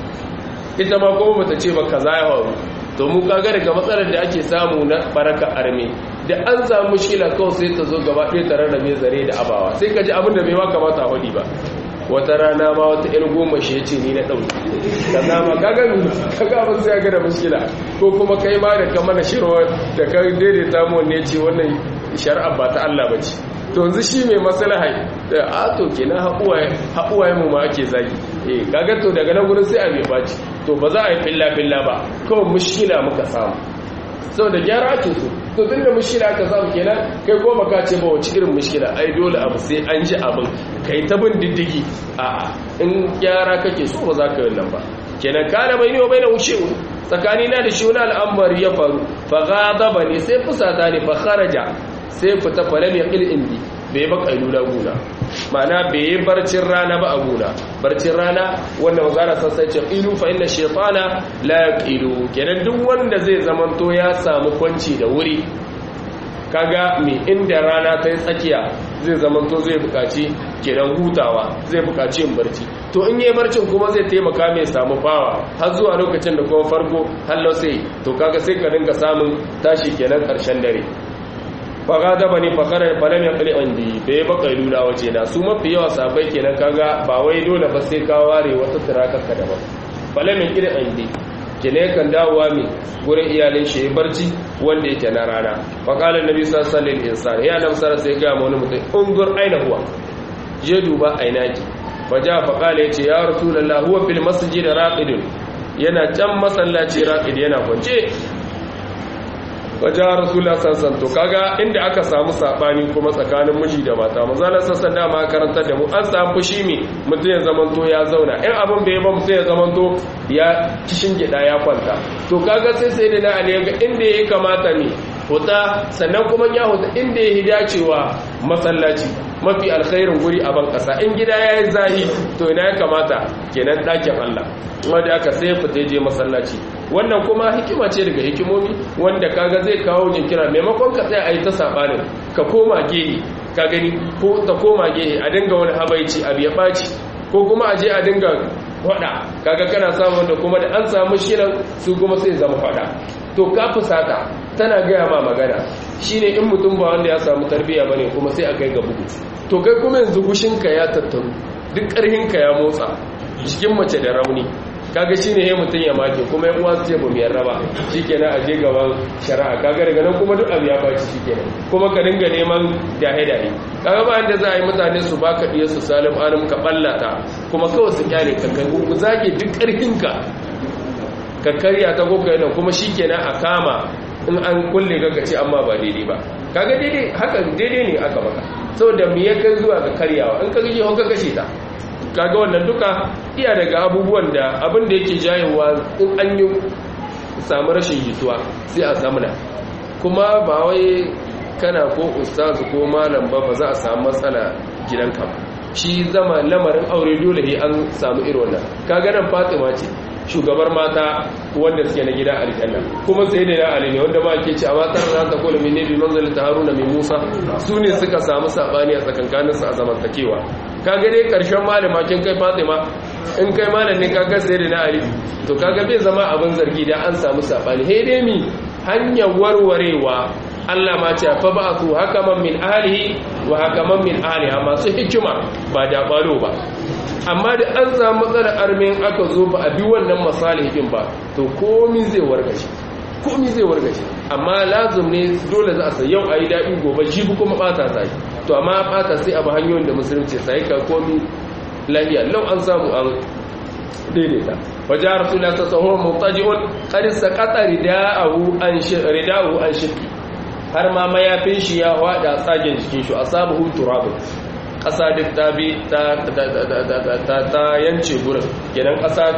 S1: ita ma kuma bata ce ba kaza ya faru to mu kaga daga matsalar da ake samu na baraka arme da an samu mushkila kawai sai ta zo gaba ɗaya tare da mai zare da abawa sai ka ji abin da bai ma kamata a faɗi ba wata rana ma wata ƴar goma shi ya ce ni na ɗauki kaza ma kaga kaga ba sai ga da mushkila ko kuma kai ma da ka mana shirwa da ka daidaita mu ne ce wannan shari'a ba ta Allah bace to yanzu shi mai maslaha da a to kenan haƙuwaye mu ma ake zagi eh kaga to daga nan gurin sai a bai baci to ba za a yi filla filla ba kawai mushkila muka samu sau da gyara ake so to tun da mushkila aka samu kenan kai ko baka ce ba wace irin mushkila ai dole abu sai an ji abin kai ta bin diddigi a in gyara kake so ba za ka yi nan ba kenan kana bai ne wa bai na wuce tsakani na da shi wani al'amari ya faru fa ghadaba ne sai fusata ne fa kharaja sai fita falam ya ƙil indi bai ba ƙailula guna mana bai yi barcin rana ba a guna barcin rana wanda mazara sassa ce ƙilu fa inda shefana la ya ƙilu kenan duk wanda zai zamanto ya samu kwanci da wuri kaga mai inda rana ta yi tsakiya zai zamanto zai buƙaci kenan hutawa zai buƙaci yin barci to in yi barcin kuma zai taimaka mai samu fawa har zuwa lokacin da kuma farko hallo sai to kaga sai ka dinga samun tashi kenan ƙarshen dare faga bani fakarar falam ya kali indi bai baka lula waje na su mafi yawa sabai kenan kaga ba wai dole ba sai ka ware wata turakaka daban falam ya kali indi kene kan dawowa mai gurin iyalin shi ya barci wanda yake na rana fakalar nabi sallallahu alaihi wasallam ya nan sara sai ga wani mutum ungur aina huwa je duba aina ki faja faqala yace ya rasulullah huwa fil masjid raqidun yana can masallaci raqid yana kwance wajen rasulullah sassan to kaga inda aka samu sabani kuma tsakanin miji da mata mazalar sassan dama karantar da mu an samu fushi me mutum ya zamanto ya zauna in abin bai ba mutum ya zamanto ya kishin gida ya kwanta to kaga sai sai da na ali ga inda ya kamata ne huta sannan kuma ya huta inda ya dacewa masallaci mafi alkhairin guri a ban kasa in gida ya yi zahi to ina ya kamata kenan ɗakin Allah wanda aka sai fita je masallaci wannan kuma hikima ce daga hikimomi wanda kaga zai kawo jinkira maimakon ka tsaya a yi ta saɓanin ka koma gehe ka gani ko ta koma gehe a dinga wani habaici abu ya ɓaci ko kuma a je a dinga faɗa kaga kana samun da kuma da an samu shirin su kuma sai zama faɗa to ka fusata tana gaya ma magana shine in mutum ba wanda ya samu tarbiyya bane kuma sai a kai ga bugu to kai kuma yanzu gushinka ya tattaru duk ƙarhinka ya motsa jikin mace da rauni kaga shine he mutum ya make kuma yan uwa su ce ba mu yarda ba shikenan a je gaban shari'a kaga daga nan kuma duk abu ya baci shikenan kuma ka dinga neman dahe dahe kaga ba inda za a yi mutane su baka diya su salim alim ka ballata kuma kawai su kyale ka kai ku zage duk ƙarfinka ka karya ta goka yana kuma shikenan a kama in an kulle ka ce amma ba daidai ba kaga daidai haka daidai ne aka maka saboda me ya kai zuwa ga karyawa in ka gaji ka kashe ta kaga wannan duka iya daga abubuwan da abin da yake jayewa in an yi samu rashin jituwa sai a zamana kuma ba wai kana ko ustazu ko malam ba ba za a samu matsala gidanka ba shi zama lamarin aure dole ne an samu irin wannan kaga nan fatima ce shugabar mata wanda suke na gida aljanna kuma sai da ali ne wanda ba ke ce a matar za ta kula min nabi manzalin ta haruna mai musa su ne suka samu sabani a tsakankanin su a zamantakewa kaga dai karshen malama kin kai fatima in kai malam ne kaga sai da ali to kaga bai zama abin zargi da an samu sabani he dai mi hanyar warwarewa Allah ma ce fa ba'athu hakaman min ahlihi wa hakaman min ahliha masu hikima ba da balo ba amma da an samu matsalar armin aka zo ba a bi wannan masalihin ba to komi zai wargaje komi zai wargaje amma lazum ne dole za a sai yau ayi daɗi gobe jibi kuma bata sai to amma bata sai a ba hanyoyin da musulunci sai ka komi lafiya lau an samu an daidaita wajen rasulullah ta tsohon mutaji'un qad saqata rida'ahu an rida'ahu an shiqi har ma mayafin shi ya wada tsagen jikin shi asabahu turabun ƙasa duk ta bi ta yance gurin kenan ƙasa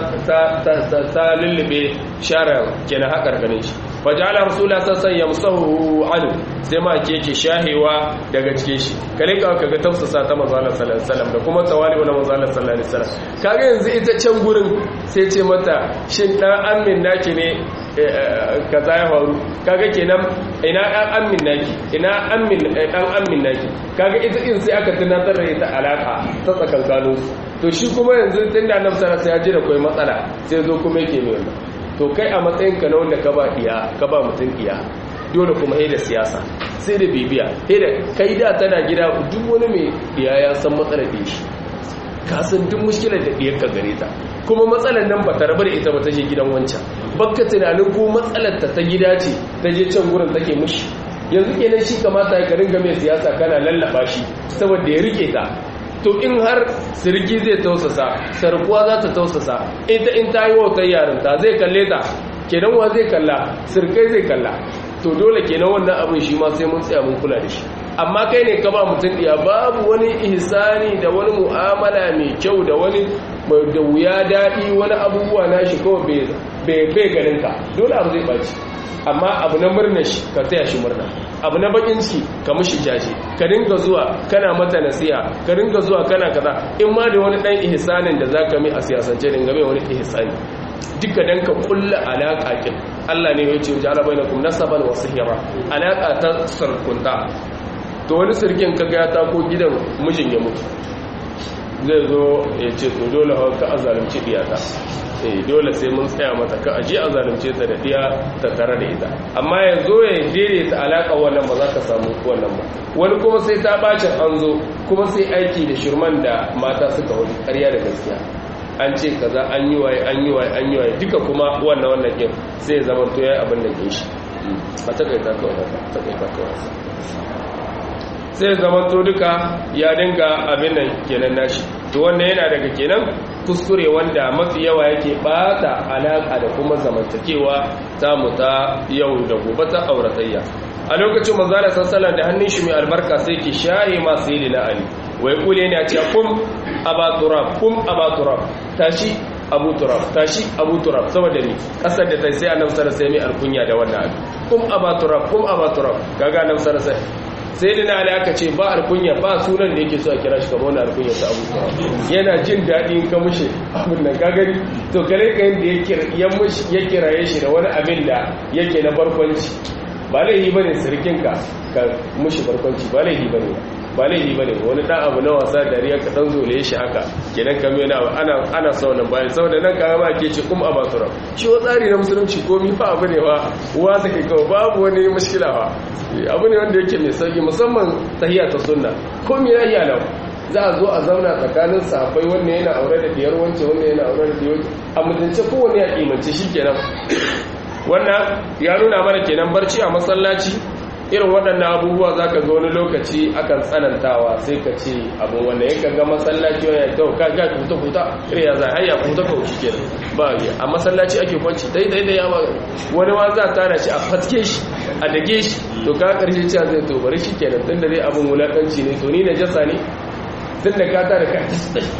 S1: ta lullube share kenan haƙar ganin shi fajala rasula sassan ya musahu anu sai ma ke ke shahewa daga cikin shi kale ka kaga tafsasa ta manzalar sallallahu da kuma tawali wa manzalar sallallahu alaihi wasallam kaga yanzu ita can gurin sai ce mata shin dan amin naki ne kaza ya faru kaga kenan ina dan amin naki ina amin dan amin naki kaga ita in sai aka tunatar da ita alaka ta tsakankanin su to shi kuma yanzu tunda annabi sallallahu alaihi wasallam ya ji da kai matsala sai zo kuma yake mai wannan to kai a matsayin ka na wanda ka ba diya ka ba mutum diya dole kuma da siyasa sai da bibiya da kai da tana gida duk wani mai diya ya san matsalar da shi ka san duk mushkilar da diyar ka gare ta kuma matsalar nan ba ta rabu da ita ba ta je gidan wancan bakka tunanin ko matsalar ta ta gida ce ta je can gurin take mushi yanzu kenan shi kamata ya ringa mai siyasa kana lallaba shi saboda ya rike ta to in har sirgi zai tausasa sarkuwa za ta tausasa ita in ta yi wautar yarinta zai kalle ta kenan wa zai kalla sirkai zai kalla to dole kenan wannan abin shi ma sai mun tsaya mun kula da shi amma kai ne ka ba mutum ɗiya babu wani ihsani da wani mu'amala mai kyau da wani da wuya daɗi wani abubuwa na shi kawai bai ganin ka dole abu zai ɓaci amma abu na murna shi ka taya shi murna abu na bakin ciki ka mushi jaje ka dinga zuwa kana mata nasiha ka dinga zuwa kana kaza in ma da wani dan ihsanin da zaka mai a siyasance dinga mai wani ihsani duka dan ka kulla alaka kin Allah ne ya ce ja'ala bainakum nasaban wa sihra alaka ta sarkunta to wani sirkin kaga ya tako gidan mijin ya mutu zai zo ya ce to dole ka azalunci diyata eh dole sai mun tsaya mata ka aje a zalunce ta da diya ta tare da ita amma yanzu ya daidaita alaka wannan ba za ka samu wannan ba wani kuma sai ta bacin an zo kuma sai aiki da shirman da mata suka wani ƙarya da gaskiya an ce kaza an yi waye an yi waye an yi waye duka kuma wannan wannan kin sai ya zama to yayi abin da ke shi a takaita kawai takaita kawai sai zama to duka ya dinga abin nan kenan nashi to wannan yana daga kenan kuskure wanda mafi yawa yake bata alaka da kuma zamantakewa ta mu ta yau da gobe ta auratayya a lokacin manzala sallallahu da hannun shi mai albarka sai ke shaye ma sayyidina ali wai kule ne a ce kum aba turab kum aba turab tashi abu turab tashi abu turab saboda ni kasar da tai sai annabi sallallahu alaihi wasallam mai alkunya da wannan abu kum aba turab kum aba turab kaga annabi sallallahu alaihi wasallam sai dina ali aka ce ba alkunya ba sunan da yake so a kira shi kamar wani alkunya ta abu yana jin daɗi in ka mushe abin nan gagari to kare ka yin da ya kiraye shi da wani abin da yake na barkwanci ba laihi ba ne sirkinka ka mushi barkwanci ba laihi ba ne ba laihi ba ne wani ɗan abu na wasa dariya ka ɗan zole shi haka kenan ka mai ana ana sau nan bayan saboda nan ka ma ke ce kuma a basura shi wa tsari na musulunci komi fa abu ne wa uwa ta kai kawai babu wani mushkila ba abu ne wanda yake mai sauki musamman tahiyya ta sunna komi ya iya lau za a zo a zauna tsakanin sahabbai wannan yana aure da diyar wance wannan yana aure da diyar a mutunce kowane ya kimance shi kenan wannan ya nuna mana kenan barci a masallaci irin waɗannan abubuwa za ka ga wani lokaci akan tsanantawa sai ka ce abin wanda ya ga masallaci wani ya kawo kaga kuta kuta irin ya zai haya kuta kawo shi kenan ba a masallaci ake kwanci daidai da yawa wani ma za a tara shi a fatke shi a dage shi to ka karshe cewa zai to bari shi kenan tun da dai abin wulakanci ne to ni na jasa ne tun da ka tara ka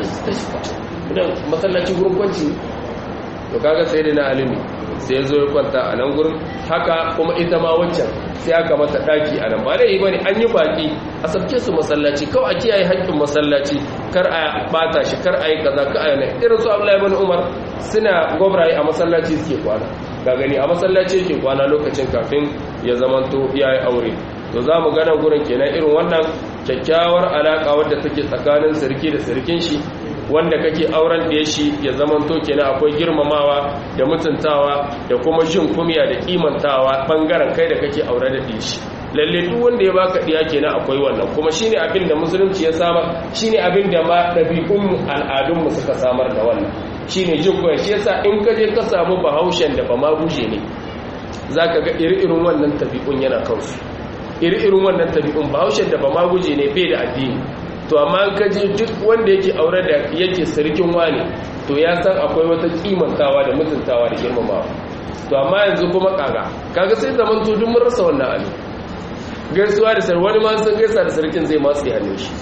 S1: masallaci gurin kwanci to kaga sai dai na alimi sai ya zo ya kwanta a nan gurin haka kuma ita ma waccan sai aka mata daki a nan ba da yi bane an yi baki a sabke su masallaci kawai a kiyaye haƙƙin masallaci kar a bata shi kar a yi kaza ka ayyana irin su Abdullahi ibn Umar suna gobraye a masallaci suke kwana ga gani a masallaci yake kwana lokacin kafin ya zamanto ya yi aure to za mu gana gurin kenan irin wannan kyakkyawar alaƙa wadda take tsakanin sirki da sirkin shi wanda kake auren da shi ya zamanto kenan akwai girmamawa da mutuntawa da kuma jin kumya da kimantawa bangaren kai da kake aure da shi lalle duk wanda ya baka diya kenan akwai wannan kuma shine abin da musulunci ya samar shine abin da ma dabi'un al'adun mu suka samar da wannan shine jin kumya shi yasa in ka je ka samu bahaushen da ba ma buje ne zaka ga iri-irin wannan tabi'un yana kansu iri-irin wannan tabi'un bahaushen da ba ma guje ne bai da addini to amma ka je duk wanda yake aure da yake sarkin wani to ya san akwai wata kimantawa da mutuntawa da girmamawa to amma yanzu kuma kaga kaga sai zaman to duk mun rasa wannan abin gaisuwa da sarki wani ma sun gaisa da sarkin zai matsi hannun shi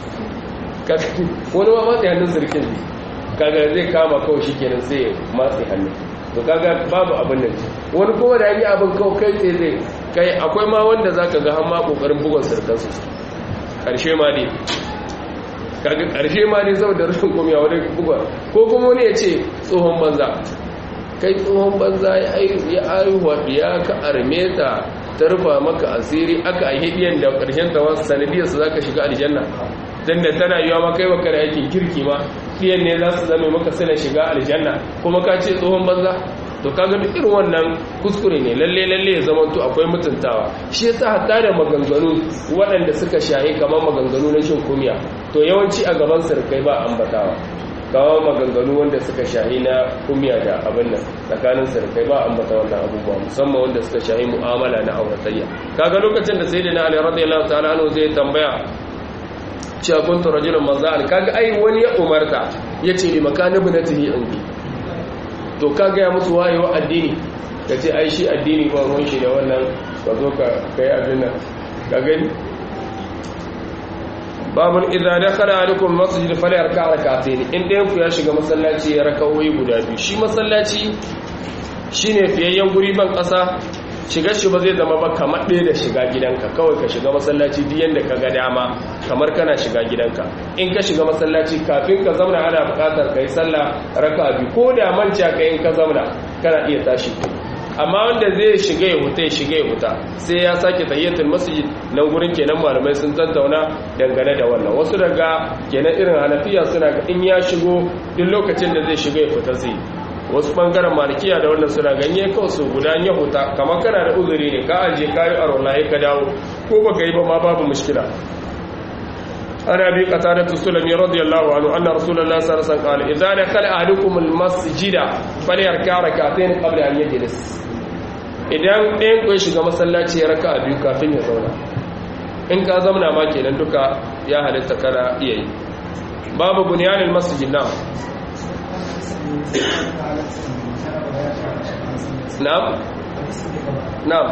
S1: wani ma matsi hannun sarkin ne kaga zai kama kawai shi kenan sai ya matsi hannun to kaga babu abin nan wani kuma da yi abin kawai kai tsaye zai kai akwai ma wanda zaka ga har ma kokarin bugun sarkansu karshe ma ne kaga karshe ma ne saboda rashin komiya wani buga ko kuma wani ya ce tsohon banza kai tsohon banza ya aihuwa ya ka arme ta ta rufa maka asiri aka yi hidiyan da karshen ta wasu sanadiyar su zaka shiga aljanna dan da tana yiwa ma kai baka da aikin kirki ma diyan ne za su zame maka suna shiga aljanna kuma ka ce tsohon banza to kaga duk irin wannan kuskure ne lalle lalle ya zama to akwai mutuntawa shi yasa hatta da maganganu waɗanda suka shahi kamar maganganu na shin kumiya to yawanci a gaban sarkai ba ambatawa kawo maganganu wanda suka shahi na kumiya da abin nan tsakanin sarkai ba ambata wannan abubuwa musamman wanda suka shahi mu'amala na auratayya kaga lokacin da sayyidina ali radiyallahu ta'ala anhu zai tambaya cewa kuntu rajulan mazza'al kaga ai wani ya umarta yace li makani ibnatihi indi to ka gaya musu wayewa addini ka ce ai shi addini ba ruwan shi da wannan ka zo ka kai abin nan ka gani babun idza dakhala alaikum masjid falyarka rak'atayn in ɗayan ku ya shiga masallaci ya raka'o'i guda biyu shi masallaci shine fiyayyen guri ban ƙasa shiga shi ba zai zama ba kamar ɗaya da shiga gidanka kawai ka shiga masallaci duk yanda ka ga dama kamar kana shiga gidanka in ka shiga masallaci kafin ka zauna ana buƙatar ka yi sallah raka biyu ko da manca ka in ka zauna kana iya tashi amma wanda zai shiga ya huta ya shiga ya huta sai ya sake tayyatul masjid nan gurin kenan malamai sun tattauna dangane da wannan wasu daga kenan irin hanafiya suna ga in ya shigo duk lokacin da zai shiga ya fita zai wasu bangaren malikiya da wannan suna ganye kawai su guda ya huta kamar kana da uzuri ne ka aje kayi a rolaye ka dawo ko baka yi ba ma babu mushkila ana bi qatada sulami radiyallahu anhu anna rasulullahi sallallahu alaihi wasallam qala idza dakhala ahadukum almasjida falyarka rak'atayn qabla an yajlis idan ɗayan ku shiga masallaci ya raka biyu kafin ya zauna in ka zauna ma kenan duka ya halitta kana iya yi babu bunyanil masjid na na'am na'am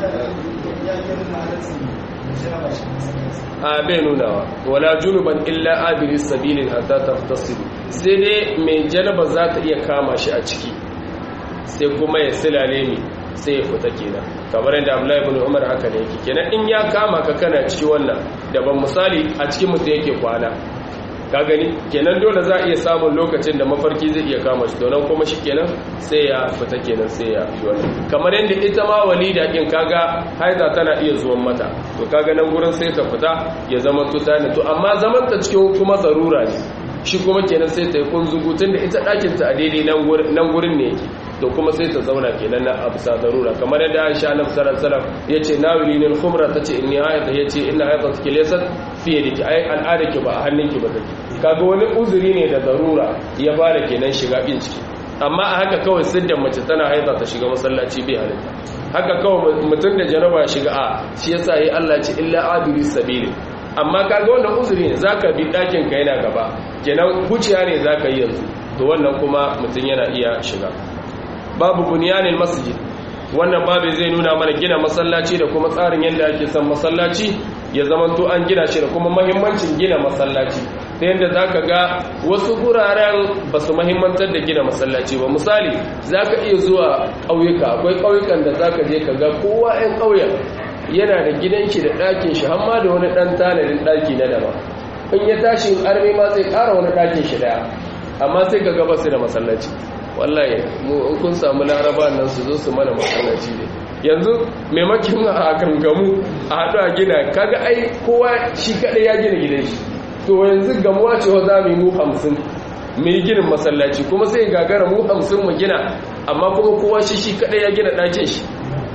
S1: a bai nunawa wala junuban illa abiri sabilin hatta taftasilu sai dai mai janaba za ta iya kama shi a ciki sai kuma ya silale mi sai ya fita kenan kamar yadda Abdullahi ibn Umar haka ne yake kenan in ya kama ka kana ciki wannan daban misali a cikin mutum yake kwana ka gani kenan dole za a iya samun lokacin da mafarki zai iya kama shi donan kuma shi kenan sai ya fita kenan sai ya yi wannan kamar yadda ita ma walida kin kaga haiza tana iya zuwan mata to kaga nan gurin sai ta fita ya zama tuta ne to amma zaman ta cikin kuma zarura ne shi kuma kenan sai ta yi kunzugu tun da ita ɗakin ta a daidai nan gurin ne yake to kuma sai ta zauna kenan na abu sa zarura kamar yadda Aisha Annabi sallallahu alaihi wasallam yace nawili lil khumra tace inni hayata yace inna hayata take laysa fi yadiki ai al'ada ki ba a hannunki ba take kaga wani uzuri ne da zarura ya fara kenan shiga bin ciki amma a haka kawai siddan mace tana haita ta shiga masallaci bai halitta haka kawai mutum da janaba shiga a shi yasa yi Allah ce illa abiri sabili amma kaga wannan uzuri ne zaka bi dakin ka yana gaba kenan huciya ne zaka yi yanzu to wannan kuma mutum yana iya shiga babu bunyanil masjid wannan babu zai nuna mana gina masallaci da kuma tsarin yadda ake son masallaci ya zamanto an gina shi da kuma mahimmancin gina masallaci ta yadda za ka ga wasu guraren ba su mahimmantar da gina masallaci ba misali za ka iya zuwa ƙauyuka akwai ƙauyukan da za ka je ka ga kowa 'yan ƙauyen yana da gidan shi da ɗakin shi hamma da wani ɗan tanadin ɗaki na dama in ya tashi armi ma zai ƙara wani ɗakin shi ɗaya amma sai ka gaba su da masallaci wallahi mu in kun samu laraba nan su zo su mana masallaci ne yanzu maimakin a gangamu a haɗu a gina kaga ai kowa shi kaɗai ya gina gidan shi to yanzu gamuwa ce wa za mu yi mu hamsin mu yi ginin masallaci kuma sai gagara mu hamsin mu gina amma kuma kowa shi shi kaɗai ya gina ɗakin shi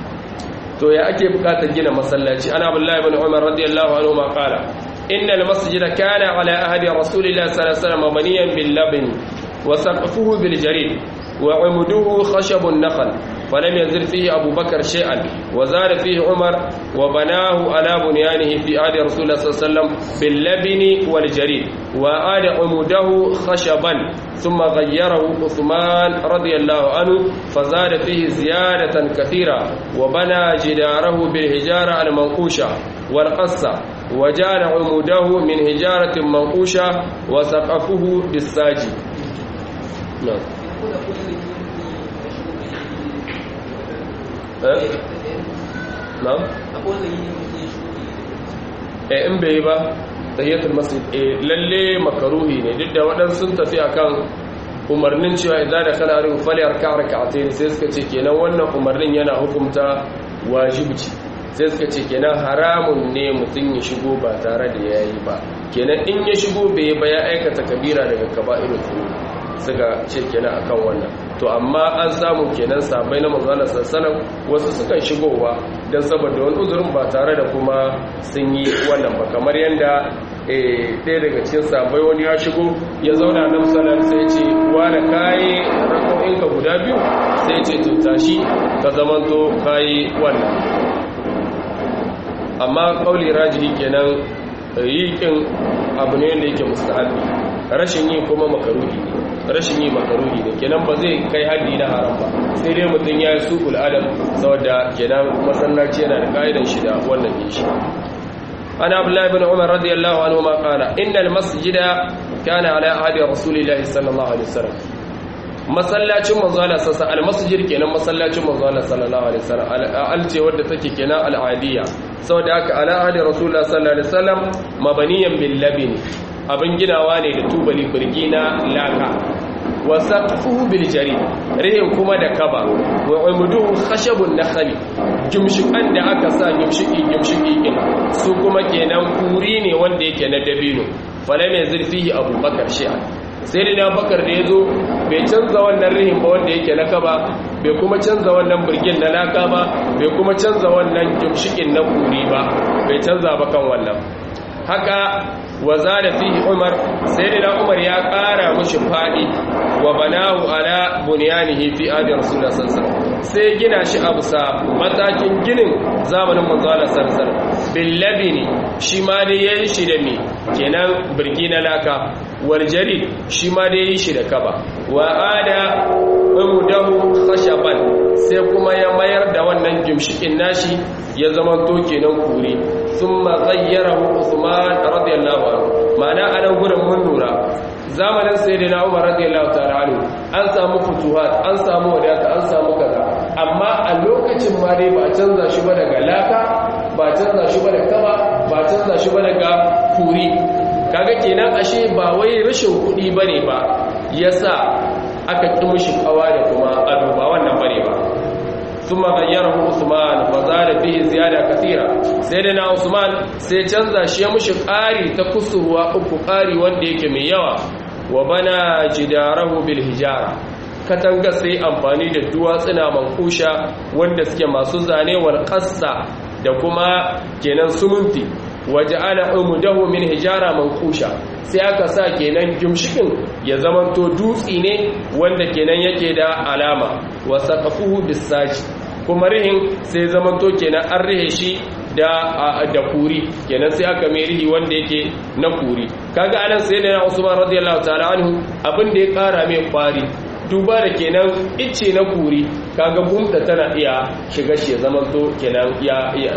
S1: to ya ake bukatar gina masallaci ana abdullahi ibn umar radiyallahu anhu ma qala inna al-masjida kana ala ahdi rasulillahi sallallahu alaihi wasallam mabniyan bil labn wa saqfuhu bil jarid wa umuduhu khashab an-nakhl فلم يزل فيه أبو بكر شيئا وزاد فيه عمر وبناه على بنيانه في عهد رسول الله صلى الله عليه وسلم باللبن والجريد وآل عموده خشبا ثم غيره عثمان رضي الله عنه فزاد فيه زيادة كثيرة وبنى جداره بالهجارة المنقوشة والقصة وجعل عموده من هجارة منقوشة وسقفه بالساجي نعم na'am eh in bai ba tahiyatul masjid eh lalle makaruhi ne duk da waɗansu sun tafi akan umarnin cewa idan da kana rin fali arka rak'atayn sai suka ce kenan wannan umarnin yana hukunta wajibi sai suka ce kenan haramun ne mutum ya shigo ba tare da yayi ba kenan in ya shigo bai ba ya aikata kabira daga kaba'irul dhunub suka ce kenan akan wannan to amma an samu kenan sabai na manzana sassanan wasu sukan shigowa don saboda wani uzurin ba tare da kuma sun yi wannan ba kamar yadda ɗaya daga cikin sabai wani ya shigo ya zauna nan sanar sai ce da kayi rako'inka guda biyu sai ce to tashi ka zamanto kayi wannan amma kauli rajihi kenan yi kin abu ne da yake mustahabi rashin yi kuma makaruhi ne rashin yi makaruhi ne kenan ba zai kai haddi na haram ba sai dai mutum ya yi suƙul adam saboda kenan masallaci yana da ƙa'idan shi da wannan ne shi ana abdullahi bin umar radiyallahu anhu ma qala innal masjida kana ala ahdi rasulillahi sallallahu alaihi wasallam masallacin manzo Allah sassa almasjid kenan masallacin manzo Allah sallallahu alaihi wasallam alce wadda take kenan al'adiyya saboda haka ala ahdi rasulullahi sallallahu alaihi wasallam mabaniyan bil labin abin ginawa ne da tubali birgi na laka wa saqfuhu bil jari rihin kuma da kaba wa umuduhu khashabun nakhli gimshikan da aka sa gimshiki gimshiki din su kuma kenan kuri ne wanda yake na dabino fala mai zurfihi abubakar shi'a sai da bakar da yazo bai canza wannan rihin ba wanda yake na kaba bai kuma canza wannan birgin na laka ba bai kuma canza wannan gimshikin na kuri ba bai canza ba kan wannan haka wa zada fihi umar sayyidina umar ya kara mushi fadi wa banahu ala bunyanihi fi adi rasulullah sallallahu alaihi wasallam sai gina shi a bisa matakin ginin zamanin manzo Allah sallallahu alaihi wasallam billabini shi ma dai yayi shi da me kenan birgi na laka wal jarid shi ma dai yayi shi da kaba wa ada umudahu khashaban sai kuma ya mayar da wannan gimshikin nashi ya zama to kenan kuri thumma ghayyarahu Uthman radiyallahu anhu ma'ana anan gurin mun lura zamanin sayyidina Umar radiyallahu ta'ala anhu an samu futuhat an samu wadata an samu kaza amma a lokacin ma dai ba canza shi ba daga laka ba canza shi ba da kaba ba canza shi ba daga kuri kaga kenan ashe ba wai rashin kuɗi bane ba yasa aka ƙi mushi kawa da kuma ado ba wannan bane ba ثم غيره عثمان وزاد فيه زياده كثيره سيدنا عثمان sai canza shi mushi ƙari ta kusurwa uku ƙari wanda yake mai yawa wa bana jidarahu bil hijara katanga sai amfani da duwatsuna mankusha wanda suke masu zane wal qassa da kuma kenan sumunti waja'ala umudahu min hijara mankusha sai aka sa kenan gimshikin ya zamanto dutsi ne wanda kenan yake da alama wa saqafuhu bisaji kuma rihin sai zamanto kenan an rihe shi da da kuri kenan sai aka mai rihi wanda yake na kuri kaga anan sai da Usman radiyallahu ta'ala anhu abin da ya kara mai kwari duba da kenan icce na kuri kaga gumta tana iya shiga shi ya zamanto kenan ya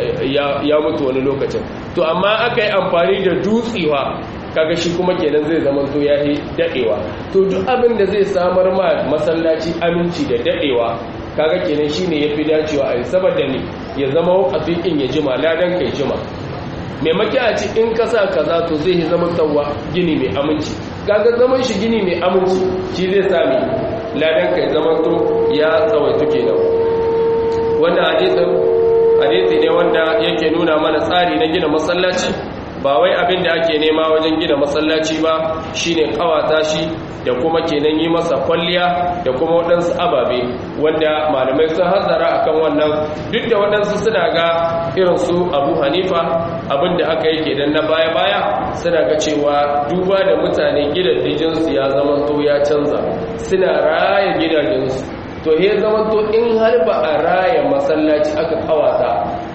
S1: ya mutu wani lokacin to amma aka yi amfani da dutsewa kaga shi kuma kenan zai zamanto ya yi dadewa to duk abin da zai samar ma masallaci aminci da dadewa kaga kenan shine yafi dacewa a saboda ne ya zama wakafi in ya jima ladan kai jima maimaki a ci in kasa kaza to zai zama tsawa gini mai aminci kaga zaman shi gini mai aminci shi zai sami ladan kai zaman to ya tsawaitu kenan wannan hadisin hadisi ne wanda yake nuna mana tsari na gina masallaci ba wai abin da ake nema wajen gina masallaci ba shine kawata shi da kuma kenan yi masa kwalliya da kuma waɗansu ababe wanda malamai sun hazara akan wannan duk da waɗansu suna ga irin su abu hanifa abin da aka yi kenan na baya-baya suna ga cewa duba da mutane gidajensu ya zama to ya canza suna raya gidajensu to he zama to in har ba a raya masallaci aka kawata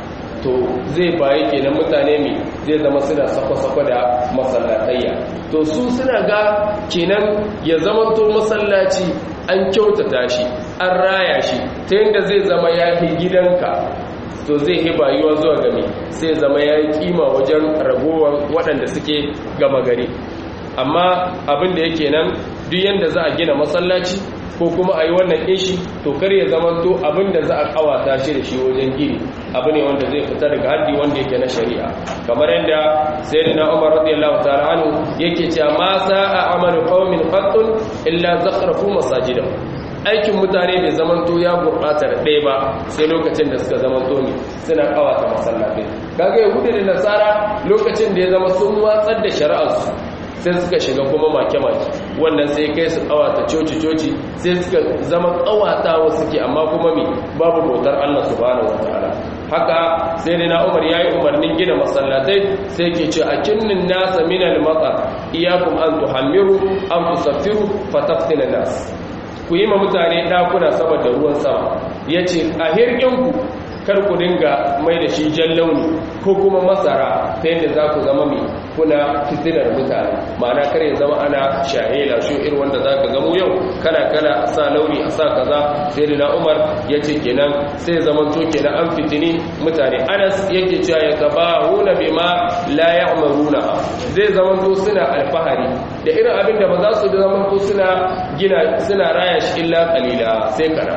S1: to zai bayi kenan mutane mai zai zama suna sako-sako da masallatayya to su suna ga kenan ya zama to masallaci an kyautata shi an raya shi ta yadda zai zama ya fi gidanka to zai yi bayuwa zuwa gami sai zama ya yi kima wajen ragowar waɗanda suke gama gari amma abin da yake nan duk yadda za a gina masallaci ko kuma a yi wannan ishi to kar ya zama to abin da za a kawata shi da shi wajen gini abu ne wanda zai fita daga haddi wanda yake na shari'a kamar yadda sayyidina Umar radiyallahu ta'ala anhu yake cewa ma sa'a amalu qaumin qattun illa zakhrafu masajidahum aikin mutane bai zamanto ya gurɓata da ɗaya ba sai lokacin da suka zamanto ne suna kawata masallatai kaga yahudu da nasara lokacin da ya zama sun watsar da shari'arsu sai suka shiga kuma make-make wannan sai kai su kawata coci-coci sai suka zama kawatawa suke amma kuma mi babu bautar Allah subhanahu wataala haka sai dai na Umar yayi umarnin gina masallatai sai ke ce a kinnin nasa min al-matar iyakum an tuhammiru an tusaffiru fataftina nas ku yi ma mutane dakuna saboda ruwan sama yace a hirginku kar ku dinga mai da shi jan launi ko kuma masara ta yadda za ku zama mai kuna fitinar mutane ma'ana kar ya zama ana shahela shi irin wanda za ka gamu yau kana kana sa launi a sa kaza sai da umar ya ce kenan sai ya zama to kenan an fitini mutane anas yake cewa ya taba huna bi ma la ya'maruna zai zama to suna alfahari da irin abin da ba za su zama to suna gina suna raya shi illa qalila sai kana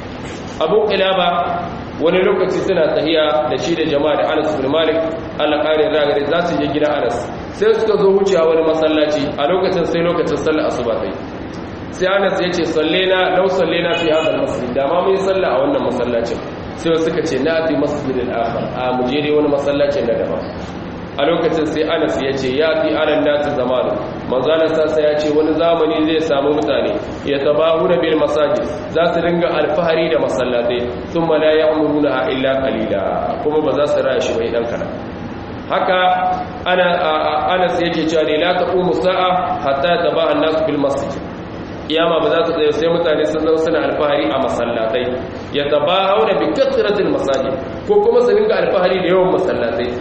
S1: abu kilaba wani lokaci suna tahiya da shi da jama'a da Anas bin Malik Allah kare ragare za su je gidan Anas sai suka zo wucewa wani masallaci a lokacin sai lokacin sallar asuba sai sai Anas ya ce sallena law sallena fi hadha al-masjid da ma mun salla a wannan masallacin sai suka ce na fi masjidin akhar a mu je dai wani masallacin na daban a lokacin sai Anas ya ce ya fi anan nasu zamanu manzalar sassa ya ce wani zamani zai samu mutane ya tabahu da bil masajid za su dinga alfahari da masallatai sun mala ya umuruna a illa kalila kuma ba za su raya shi bai dan kana haka ana anas yake cewa ne la taqumu sa'a hatta tabaha an-nas bil masjid kiyama ba za ta tsaye sai mutane sun zama suna alfahari a masallatai ya tabahu da bi kathratil masajid ko kuma su dinga alfahari da yawan masallatai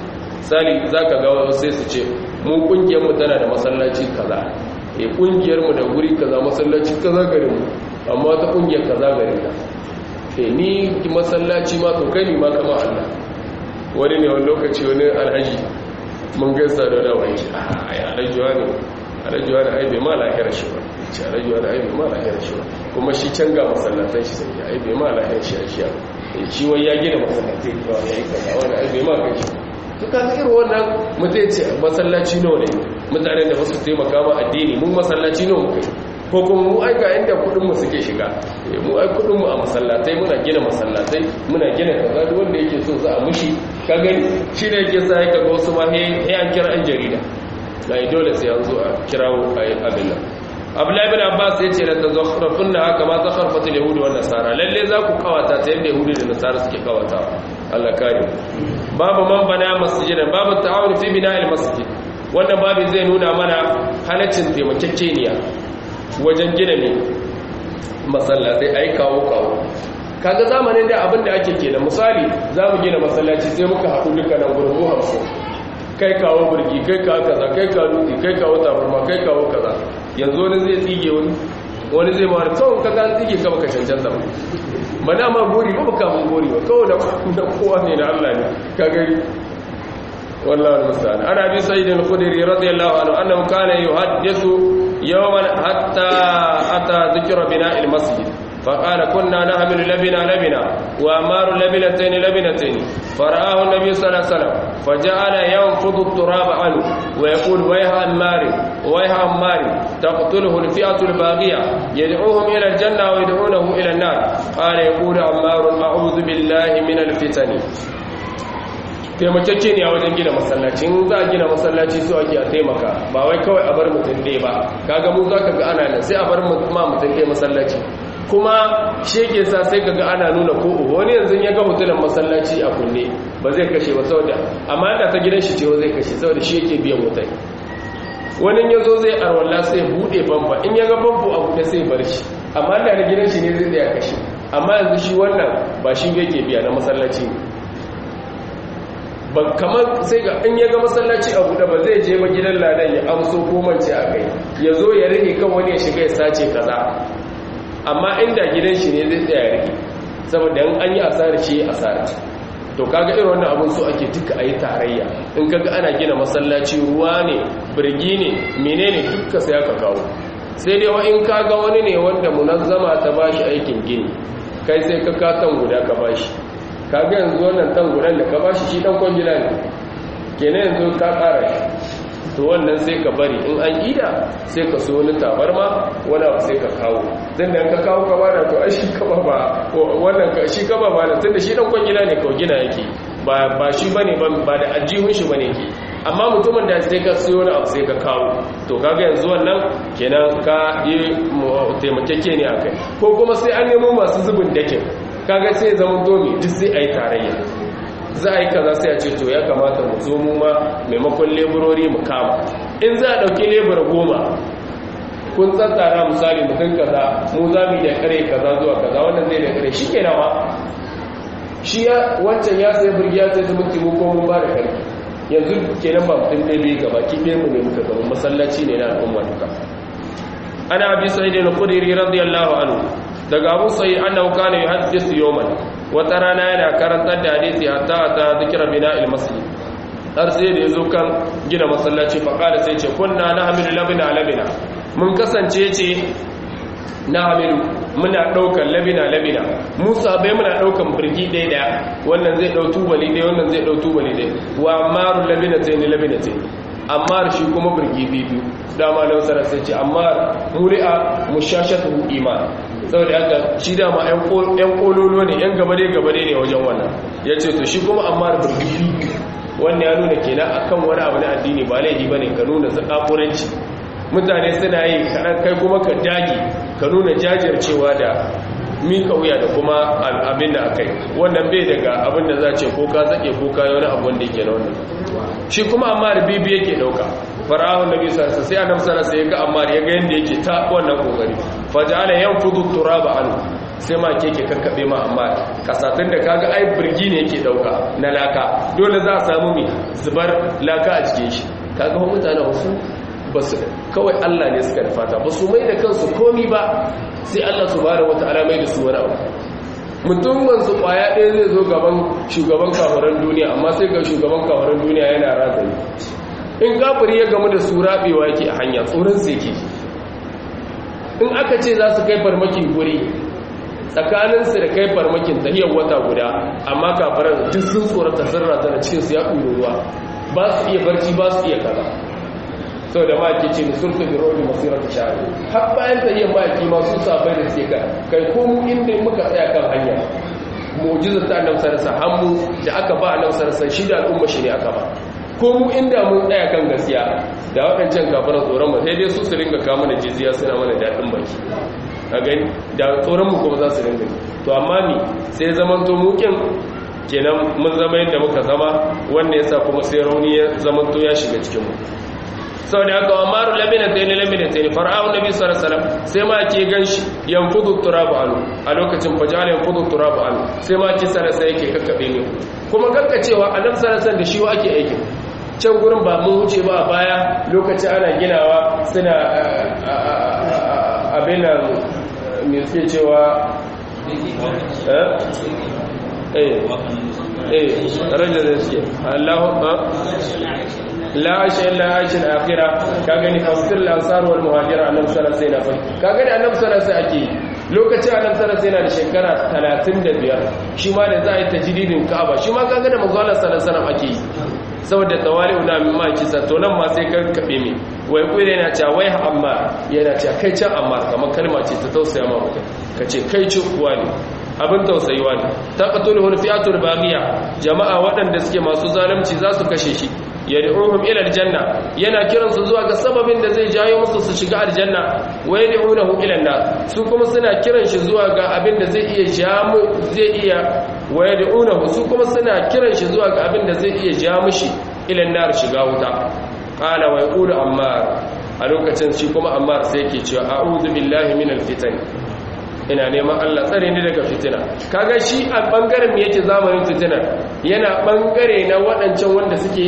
S1: sali zaka ga wasu sai su ce mu kungiyar mu tana da masallaci kaza eh kungiyar mu da guri kaza masallaci kaza garin mu amma ta kungiyar kaza garin ta eh ni masallaci ma to kai ni ma kama Allah wani ne wani lokaci wani alhaji mun gaisa da wani wani a ya alhajiwa ne alhajiwa da aibe ma lahiyar shi ba ce alhajiwa da aibe ma lahiyar shi ba kuma shi can ga masallatan shi sai ya aibe ma lahiyar shi a shi ya shi wai ya gina masallatai ba ya yi kaza wani aibe ma kai shi to ka irin wannan mutum ce masallaci nawa ne mutanen da wasu taimaka ma addini mun masallaci nawa muka yi ko kuma mu aika inda kudinmu suke shiga mu ai kudinmu a masallatai muna gina masallatai muna gina kaza duk wanda yake so za a mushi ka gani shi ne yake sa ka ga wasu ma he an kira an jarida na dole sai an zo a kirawo a yi abin nan abdullahi bin abbas ya ce da ta zakharafin na haka ma zakharfata yahudi wa nasara lalle za ku kawata ta yadda yahudi da nasara suke kawata Allah kare babu man bana masjidan babu ta'awun fi bina'il masjid wannan babu zai nuna mana halaccin taimakekeniya wajen gina ne masallatai ai kawo kawo kaga zamanin da abin da ake kenan misali za mu gina masallaci sai muka haɗu duka nan gurin mu hamsin kai kawo burgi kai kawo kaza kai kawo dutse kai kawo tabarma kai kawo kaza yanzu wani zai tsige wani wani zai ma kawai kaga an tsige ka baka cancanta ba ba na ma gori ba baka mun gori ba kawai da kowa ne da Allah ne ka gari والله المستعان عن ابي سعيد الخدري رضي الله عنه انه كان يحدث يوما حتى اتى ذكر بناء المسجد فقال كنا نحمل لبنا لبنا وامار لبنتين لبنتين فرآه النبي صلى الله عليه وسلم فجعل ينفض التراب عنه ويقول ويها عمار ويها عمار تقتله الفئة الباغية يدعوهم إلى الجنة ويدعونه إلى النار قال يقول عمار أعوذ بالله من الفتن taimakeke ne a wajen gina masallaci in za a gina masallaci su ake a taimaka ba wai kawai a bar mutum ɗaya ba kaga mu za ka ga ana nan sai a bar ma mutum ɗaya masallaci kuma sheke sa sai ka ga ana nuna ko wani yanzu ya ga hotunan masallaci a kunne ba zai kashe ba saboda amma da ta gidan shi ce zai kashe saboda shi yake biyan wutai wani ya zo zai arwalla sai buɗe famfa in ya ga famfo a buɗe sai bar shi amma da na gidan shi ne zai tsaya kashe amma yanzu shi wannan ba shi yake biya na masallaci ne ba kamar sai ga in ya ga masallaci a buɗe ba zai je ba gidan ladan ya amso ko mance a kai ya zo ya rike kan wani ya shiga ya sace kaza amma inda gidan shi ne zai tsaya ya rike saboda in an yi asara shi asara to kaga irin wannan abun so ake duka ayi tarayya in kaga ana gina masallaci ruwa ne birgi ne menene duka sai aka kawo sai dai wa in kaga wani ne wanda munazzama ta bashi aikin gini kai sai ka katan guda ka bashi kaga yanzu wannan tan gudan da ka bashi shi dan kwangila ne kenan yanzu ka kara shi to wannan sai ka bari in an ida sai ka so wani tabarma wani abu sai ka kawo dan da ka kawo ka bada to ai shi ka ba wannan ka shi ka ba ba tunda shi dan kwangila ne ka gina yake ba ba shi bane ba da ajihun shi bane ke amma mutumin da sai ka siyo wani abu sai ka kawo to kaga yanzu wannan kenan ka yi taimakeke ne akai ko kuma sai an nemo masu zubin dakin kaga sai zama domi duk sai a yi tarayya za a yi kaza sai a ce to ya kamata mu zo mu ma maimakon leburori mu kama in za a ɗauki lebura goma kun tsatsara misali mutum kaza mu za mu yi da kare kaza zuwa kaza wannan zai da kare shi ke nawa shi ya wancan ya sai birgi ya sai zumunci mu ko mun ba da kare yanzu kenan ba mutum ɗaya bai gaba ki ɗaya mu ne muka zama masallaci ne na al'umma duka ana abi sa'id al-khudri radiyallahu anhu daga abu sai annahu kana yuhaddithu yawman wata rana yana karantar da hadisi hatta ta zikra bina'il masjid har sai da yazo kan gina masallaci fa kada sai ce kunna nahmilu labina labina mun kasance ce nahmilu muna daukan labina labina musa bai muna daukan birgi dai daya wannan zai dau tubali dai wannan zai dau tubali dai wa amaru labina tayin labina tayin amma shi kuma birgi biyu dama da wasu sai ce amma muri'a mushashatu iman saboda haka shi dama yan kololo ne yan gabade gabade ne wajen wannan ya ce to shi kuma amma da birgi wannan ya nuna kenan akan wani abu na addini ba laifi bane ka nuna zakafuranci mutane suna yi kaɗan kai kuma ka dage ka nuna jajircewa da mika wuya da kuma abin da aka yi wannan bai daga abin da za ce ko ka zaƙe ko ka yi wani abu wanda yake na wannan shi kuma amma da bibi yake ɗauka fara'ahun nabi sarsa sai annabi sarsa ya ga amma ya ga yanda yake ta wannan kokari faja'ala yanfudu turaba an sai ma ke ke kakkaɓe ma amma kasatun da kaga ai birgi ne yake ɗauka na laka dole za a samu mai zubar laka a cikin shi kaga wa mutane wasu ba su kawai Allah ne suka fata ba su mai da kansu komi ba sai Allah su bada wata alamai da su wani abu mutumin su kwaya ɗaya zai zo gaban shugaban kafaran duniya amma sai ga shugaban kafaran duniya yana razani in kafiri ya gamu da su rabewa yake a hanya tsoron su yake in aka ce za su kai farmaki guri tsakaninsu da kai farmakin tahiyar wata guda amma kafaran duk sun tsorata sun razana cikinsu ya ɗuru ruwa ba su iya barci ba su iya kaza sau da maki ce sun fi da robi masirar da shari har bayan tahiyar maki masu sabai da suke ka kai komu inda muka tsaya kan hanya mujizar ta annabi sarasa hannu da aka ba annabi sarasa shi da al'umma shi ne aka ba ko mu inda mun tsaya kan gaskiya da waɗancan kafaran tsoron mu sai dai su su ringa kawo mana jiziya suna mana daɗin baki a gani da tsoron mu kuma za su ringa to amma ni sai zaman to mukin kenan mun zama yadda muka zama wanda yasa kuma sai rauni ya zaman to ya shiga cikin mu sau da haka wa maru lamina ta yi lamina ta yi fara'un nabi sallallahu sai ma ke ganshi yanfudu turabu anu a lokacin fajala yanfudu turabu anu sai ma ke sarasa yake kakkaɓe ne kuma kakkacewa a nan sarasa da shi ake aikin can gurin ba mun wuce ba a baya lokacin ana ginawa suna abin nan mai suke cewa eh eh ranar da suke allahu la ashe la ashe akhira ka gani fasir al-ansar wal muhajir annabi sallallahu alaihi wasallam ka gani annabi sallallahu alaihi wasallam ake lokacin annabi sallallahu alaihi wasallam yana da shekara 35 shi ma da za a yi tajdidin ka'aba shi ma ka gani manzo Allah sallallahu alaihi wasallam ake yi saboda tawali'u na min ma kisa to nan ma sai ka kabe mi wai kuire yana cewa wai amma yana cewa kai can amma kamar kalma ce ta tausaya ma mutum kace kai ci kuwa ne abin tausayiwa ne taqatuluhu fi'atul baghiya jama'a waɗanda suke masu zalunci za su kashe shi yad'uhum ila aljanna yana kiran su zuwa ga sababin da zai jayo musu su shiga aljanna wa yad'unahu ila an su kuma suna kiran shi zuwa ga abin da zai iya jamu zai iya wa yad'unahu su kuma suna kiran shi zuwa ga abin da zai iya ja mushi ila an shiga wuta qala wa yaqulu ammar a lokacin shi kuma ammar sai yake cewa a'udhu billahi minal fitan ina neman Allah tsare ni daga fitina kaga shi a bangaren me yake zamanin fitina yana bangare na waɗancan wanda suke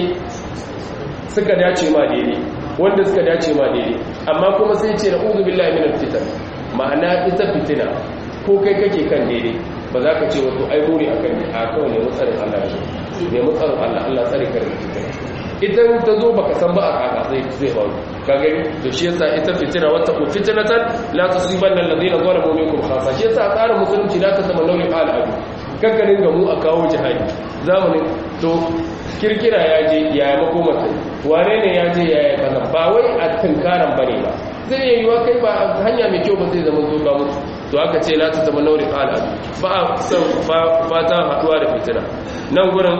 S1: suka dace ma daidai wanda suka dace ma daidai amma kuma sai ce na uzu billahi minal fitan ma'ana ita fitina ko kai kake kan daidai ba za ka ce wato ai muri akan ne a kawai ne mutsarin Allah ne ne mutsarin Allah Allah tsare ka daga fitina idan ta zo baka san ba a kaka zai zai faru ka gani to shi yasa ita fitina wata ku fitnatan la tusibanna alladhina zalamu minkum khassa shi yasa tsarin musulunci la tatamannu li al adu kankanin gamu a kawo jihadi zamanin to kirkira ya je ya yi makomata wane ne ya je ya yi kaza ba wai a tunkaran bane ba zai yi yiwa kai ba hanya mai kyau ba zai zama zo ga mutu to aka ce la tatamannu li al adu ba a san fatan haduwa da fitina nan gurin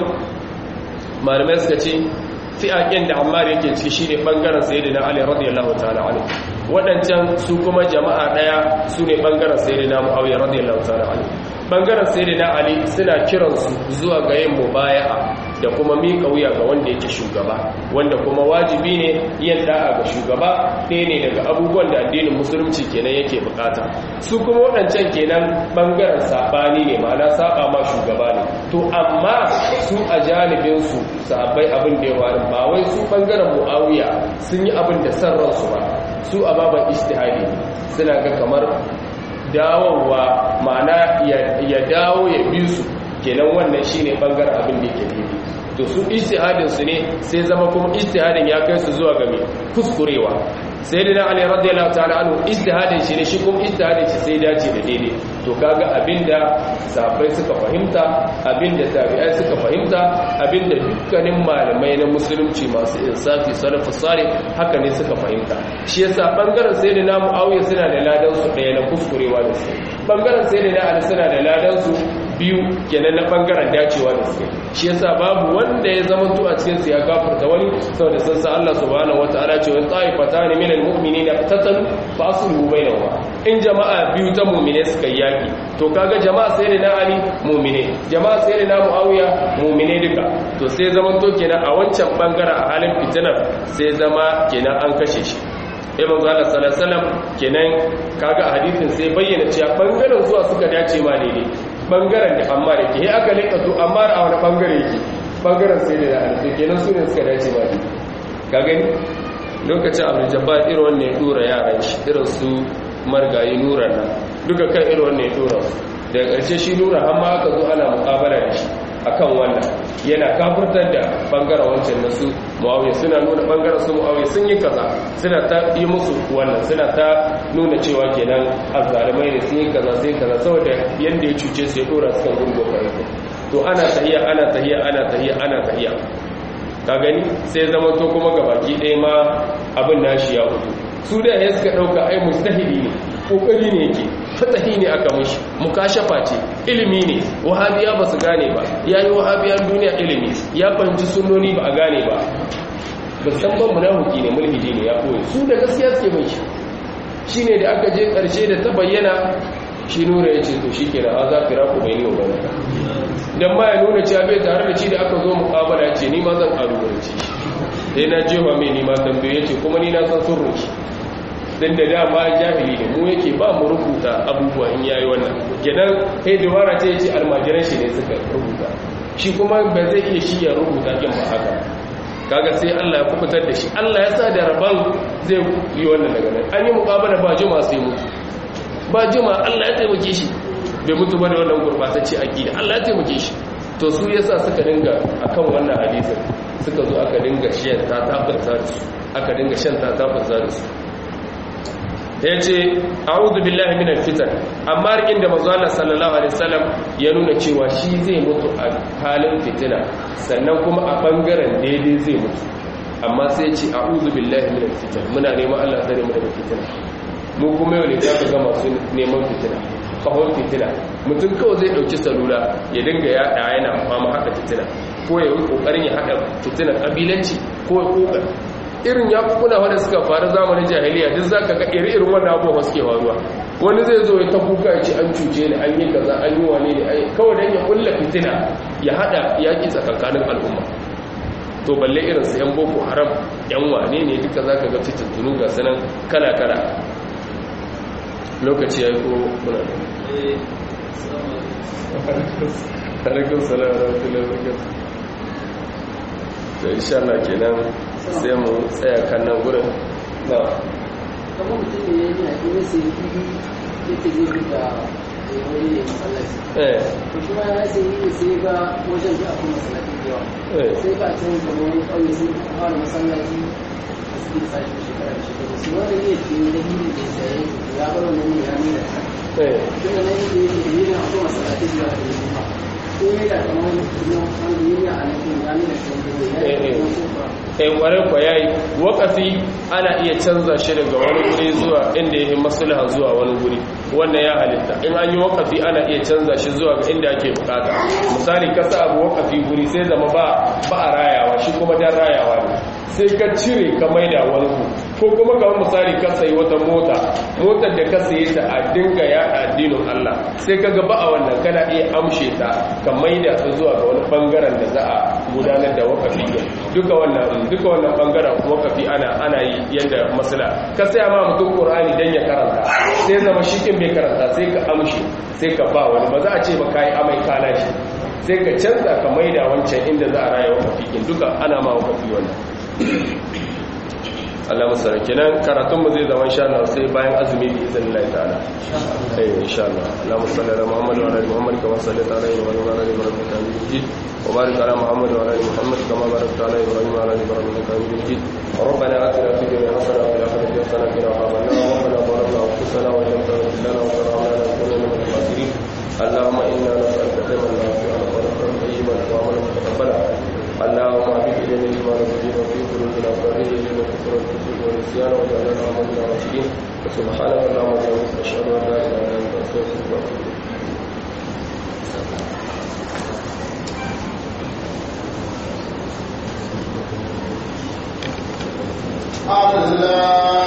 S1: malamai suka ce fi'aƙin da ammar yake ciki shi ne ɓangaren sayyidina ali radiyallahu ta'ala anhu waɗancan su kuma jama'a ɗaya su ne ɓangaren sayyidina muawiya radiyallahu ta'ala anhu ɓangaren sayyidina ali suna kiransu zuwa ga yin mubaya'a da kuma miƙa wuya ga wanda yake shugaba wanda kuma wajibi ne yin da'a ga shugaba ɗaya ne daga abubuwan da addinin musulunci kenan yake bukata su kuma waɗancan kenan ɓangaren saɓani ne ma'ana saɓa ma shugaba ne to amma su a janibinsu sahabbai abin da ya wari ba wai su ɓangaren mu'awiya sun yi abin da san ransu ba su a baban ishtihadi suna ga kamar dawowa ma'ana ya dawo ya bi su kenan wannan shine bangaren abin da yake daidai to su ijtihadin su ne sai zama kuma ijtihadin ya kai su zuwa ga me kuskurewa sayyidina ali radiyallahu ta'ala anhu ijtihadin shi ne shi kuma ijtihadin shi sai dace da daidai to kaga abinda sahabbai suka fahimta abinda tabi'ai suka fahimta abinda dukkanin malamai na musulunci masu insafi salafus salih haka ne suka fahimta shi yasa bangaren sayyidina muawiya suna da ladan su daya na kuskurewa da su bangaren sayyidina ali suna da ladan su biyu kenan na bangaren dacewa da su shi yasa babu wanda ya zama to a cikin su ya gafarta wani saboda sun sa Allah subhanahu wataala ce wa ta'ifatan min almu'minina qatatalu fa aslihu bainahuma in jama'a biyu ta mu'mine suka yaki to kaga jama'a sai da na ali mu'mine jama'a sai da na muawiya mu'mine duka to sai zaman to kenan a wancan bangaren a halin fitinar sai zama kenan an kashe shi eh manzo Allah sallallahu alaihi wasallam kenan kaga a hadisin sai bayyana cewa bangaren zuwa suka dace ma daidai bangaren da amma da ke aka leka to amma a wani bangare yake bangaren sai da alƙi kenan su ne suka dace ma daidai ka gani lokacin abdul jabbar irin wannan ya dora yaran shi irin su margayi nura nan duka kan irin wannan ya dora daga ƙarshe shi nura har ma aka zo ana muƙabala da shi akan wannan yana kafurtar da bangaren wancan na su muawiya suna nuna bangaren su muawiya sun yi kaza suna ta yi musu wannan suna ta nuna cewa kenan azzalimai ne sun yi kaza sai kaza saboda yanda ya cuce su ya dora su kan gungo farko to ana tahiya ana tahiya ana tahiya ana tahiya ka gani sai zama to kuma gabaki ɗaya ma abin nashi ya hutu su da ya suka ɗauka ai mustahili ne ƙoƙari ne yake fatahi ne aka mushi mukashafa ce ilimi ne wahabiya ba su gane ba ya yi wahabiyan duniya ilimi ya fahimci sunoni ba a gane ba ba san ban munafiki ne mulhidi ne ya koyi su da gaskiya suke mai shi shi ne da aka je ƙarshe da ta bayyana shi nura ya ce to shi ke na za fira ku bai ne wa dan ma ya nuna cewa bai tare da shi da aka zo muƙabala ya ce ni ma zan ƙalubalance shi sai na jefa mai ni ma tambaye ce kuma ni na san sirrin shi don da dama jahili ne mu yake ba mu rubuta abubuwa in yayi wannan kenan kai dubara ce yace almajiran shi ne suka rubuta shi kuma ba zai iya shi ya rubuta kin ba haka kaga sai Allah ya kubutar da shi Allah ya sa da rabon zai yi wannan daga nan an yi muqabala ba juma sai mutu ba juma Allah ya taimake shi bai mutu ba da wannan gurbatacce aqida Allah ya taimake shi to su yasa suka dinga akan wannan hadisin suka zo aka dinga shan ta tabbata da su aka dinga shan ta tabbata da su ya ce a'udhu billahi minal fitan amma rikin da manzo Allah sallallahu alaihi wasallam ya nuna cewa shi zai mutu a halin fitina sannan kuma a bangaren daidai zai mutu amma sai ya ce a'udhu billahi minal fitan muna neman Allah tsare mu daga fitina mu kuma yau ne za ka ga masu neman fitina kawon fitina mutum kawai zai dauki salula ya dinga yada yana fama haka fitina ko ya yi kokarin ya hada fitina kabilanci ko ya kokar irin yakukuna wanda suka faru zamanin jahiliya duk zaka ga iri-irin wannan abubuwa suke faruwa wani zai zo ya ta kuka ya ce an cuce ni an yi kaza an yi wane ne ai kawai dan ya kulla fitina ya hada yaki tsakankanin al'umma to balle irin su yan boko haram yan wane ne duka zaka ga fitintunu ga sanan kala kala lokaci yayi ko kuna da alaikum salam wa rahmatullahi wa barakatuh to insha Allah kenan sai mu tsaya kan nan gurin na
S2: kamar mutum ne ya gina gina sai fili ya ta gefe da wani ne masallaci
S1: eh
S2: to kuma ya sai yi sai ga wajen da akwai masallaci da yawa
S1: eh
S2: sai ka can da wani ƙauye sai ka fara masallaci a cikin sashi shekara da shekaru sai wanda ne ke da hili da ya saye ya bar wannan ne ya nuna ta
S1: eh
S2: daga nan yake yake da yin akwai masallaci da yawa da ya kuma ko ya da kamar wanda yin ya a nan ya nuna shi wanda ya yi kuma sai ba
S1: eh kwarai kwa yayi wakafi ana iya canza shi daga wani guri zuwa inda yake maslaha zuwa wani guri wannan ya halitta in an yi wakafi ana iya canza shi zuwa ga inda ake bukata misali ka sa abu wakafi guri sai zama ba ba a rayawa shi kuma dan rayawa ne sai ka cire ka maida wani ku ko kuma kamar misali ka sayi wata mota motar da ka saye ta a dinga yaɗa addinin Allah sai ka ga ba a wannan kana iya amshe ta ka maida ta zuwa ga wani bangaren da za a gudanar da wakafi duka wannan duka wannan bangaren wakafi ana ana yi yanda masala ka saya ma mutum qur'ani dan ya karanta sai zama shikin bai karanta sai ka amshi sai ka ba wani ba za a ce ba kai amai kana shi sai ka canza ka maida wancan inda za a raya wakafi kin duka ana ma wakafi wannan Allah musara kenan karatun mu zai zama insha Allah sai bayan azumi bi izinin Allah ta'ala eh insha Allah Allahumma salli ala Muhammad wa ala ali Muhammad kama sallaita ala Ibrahim wa ala ali Ibrahim innaka Hamidum Majid wa barik ala Muhammad wa ala ali Muhammad kama barakta ala Ibrahim wa ala ali Ibrahim innaka Hamidum Majid ربنا آتنا في الدنيا حسنة وفي الآخرة حسنة وقنا عذاب النار ربنا ظلمنا أنفسنا وإن لم تغفر لنا وترحمنا لنكونن من الخاسرين اللهم إنا نسألك علما نافعا ورزقا طيبا وعملا متقبلا اللهم اعبد الينا الايمان والدين وفي قلوبنا فرج الينا الكفر والكفر والنسيان واجعلنا امنا راشدين وسبحانك اللهم وبحمدك اشهد ان لا اله الا انت استغفرك واتوب اليك
S3: الله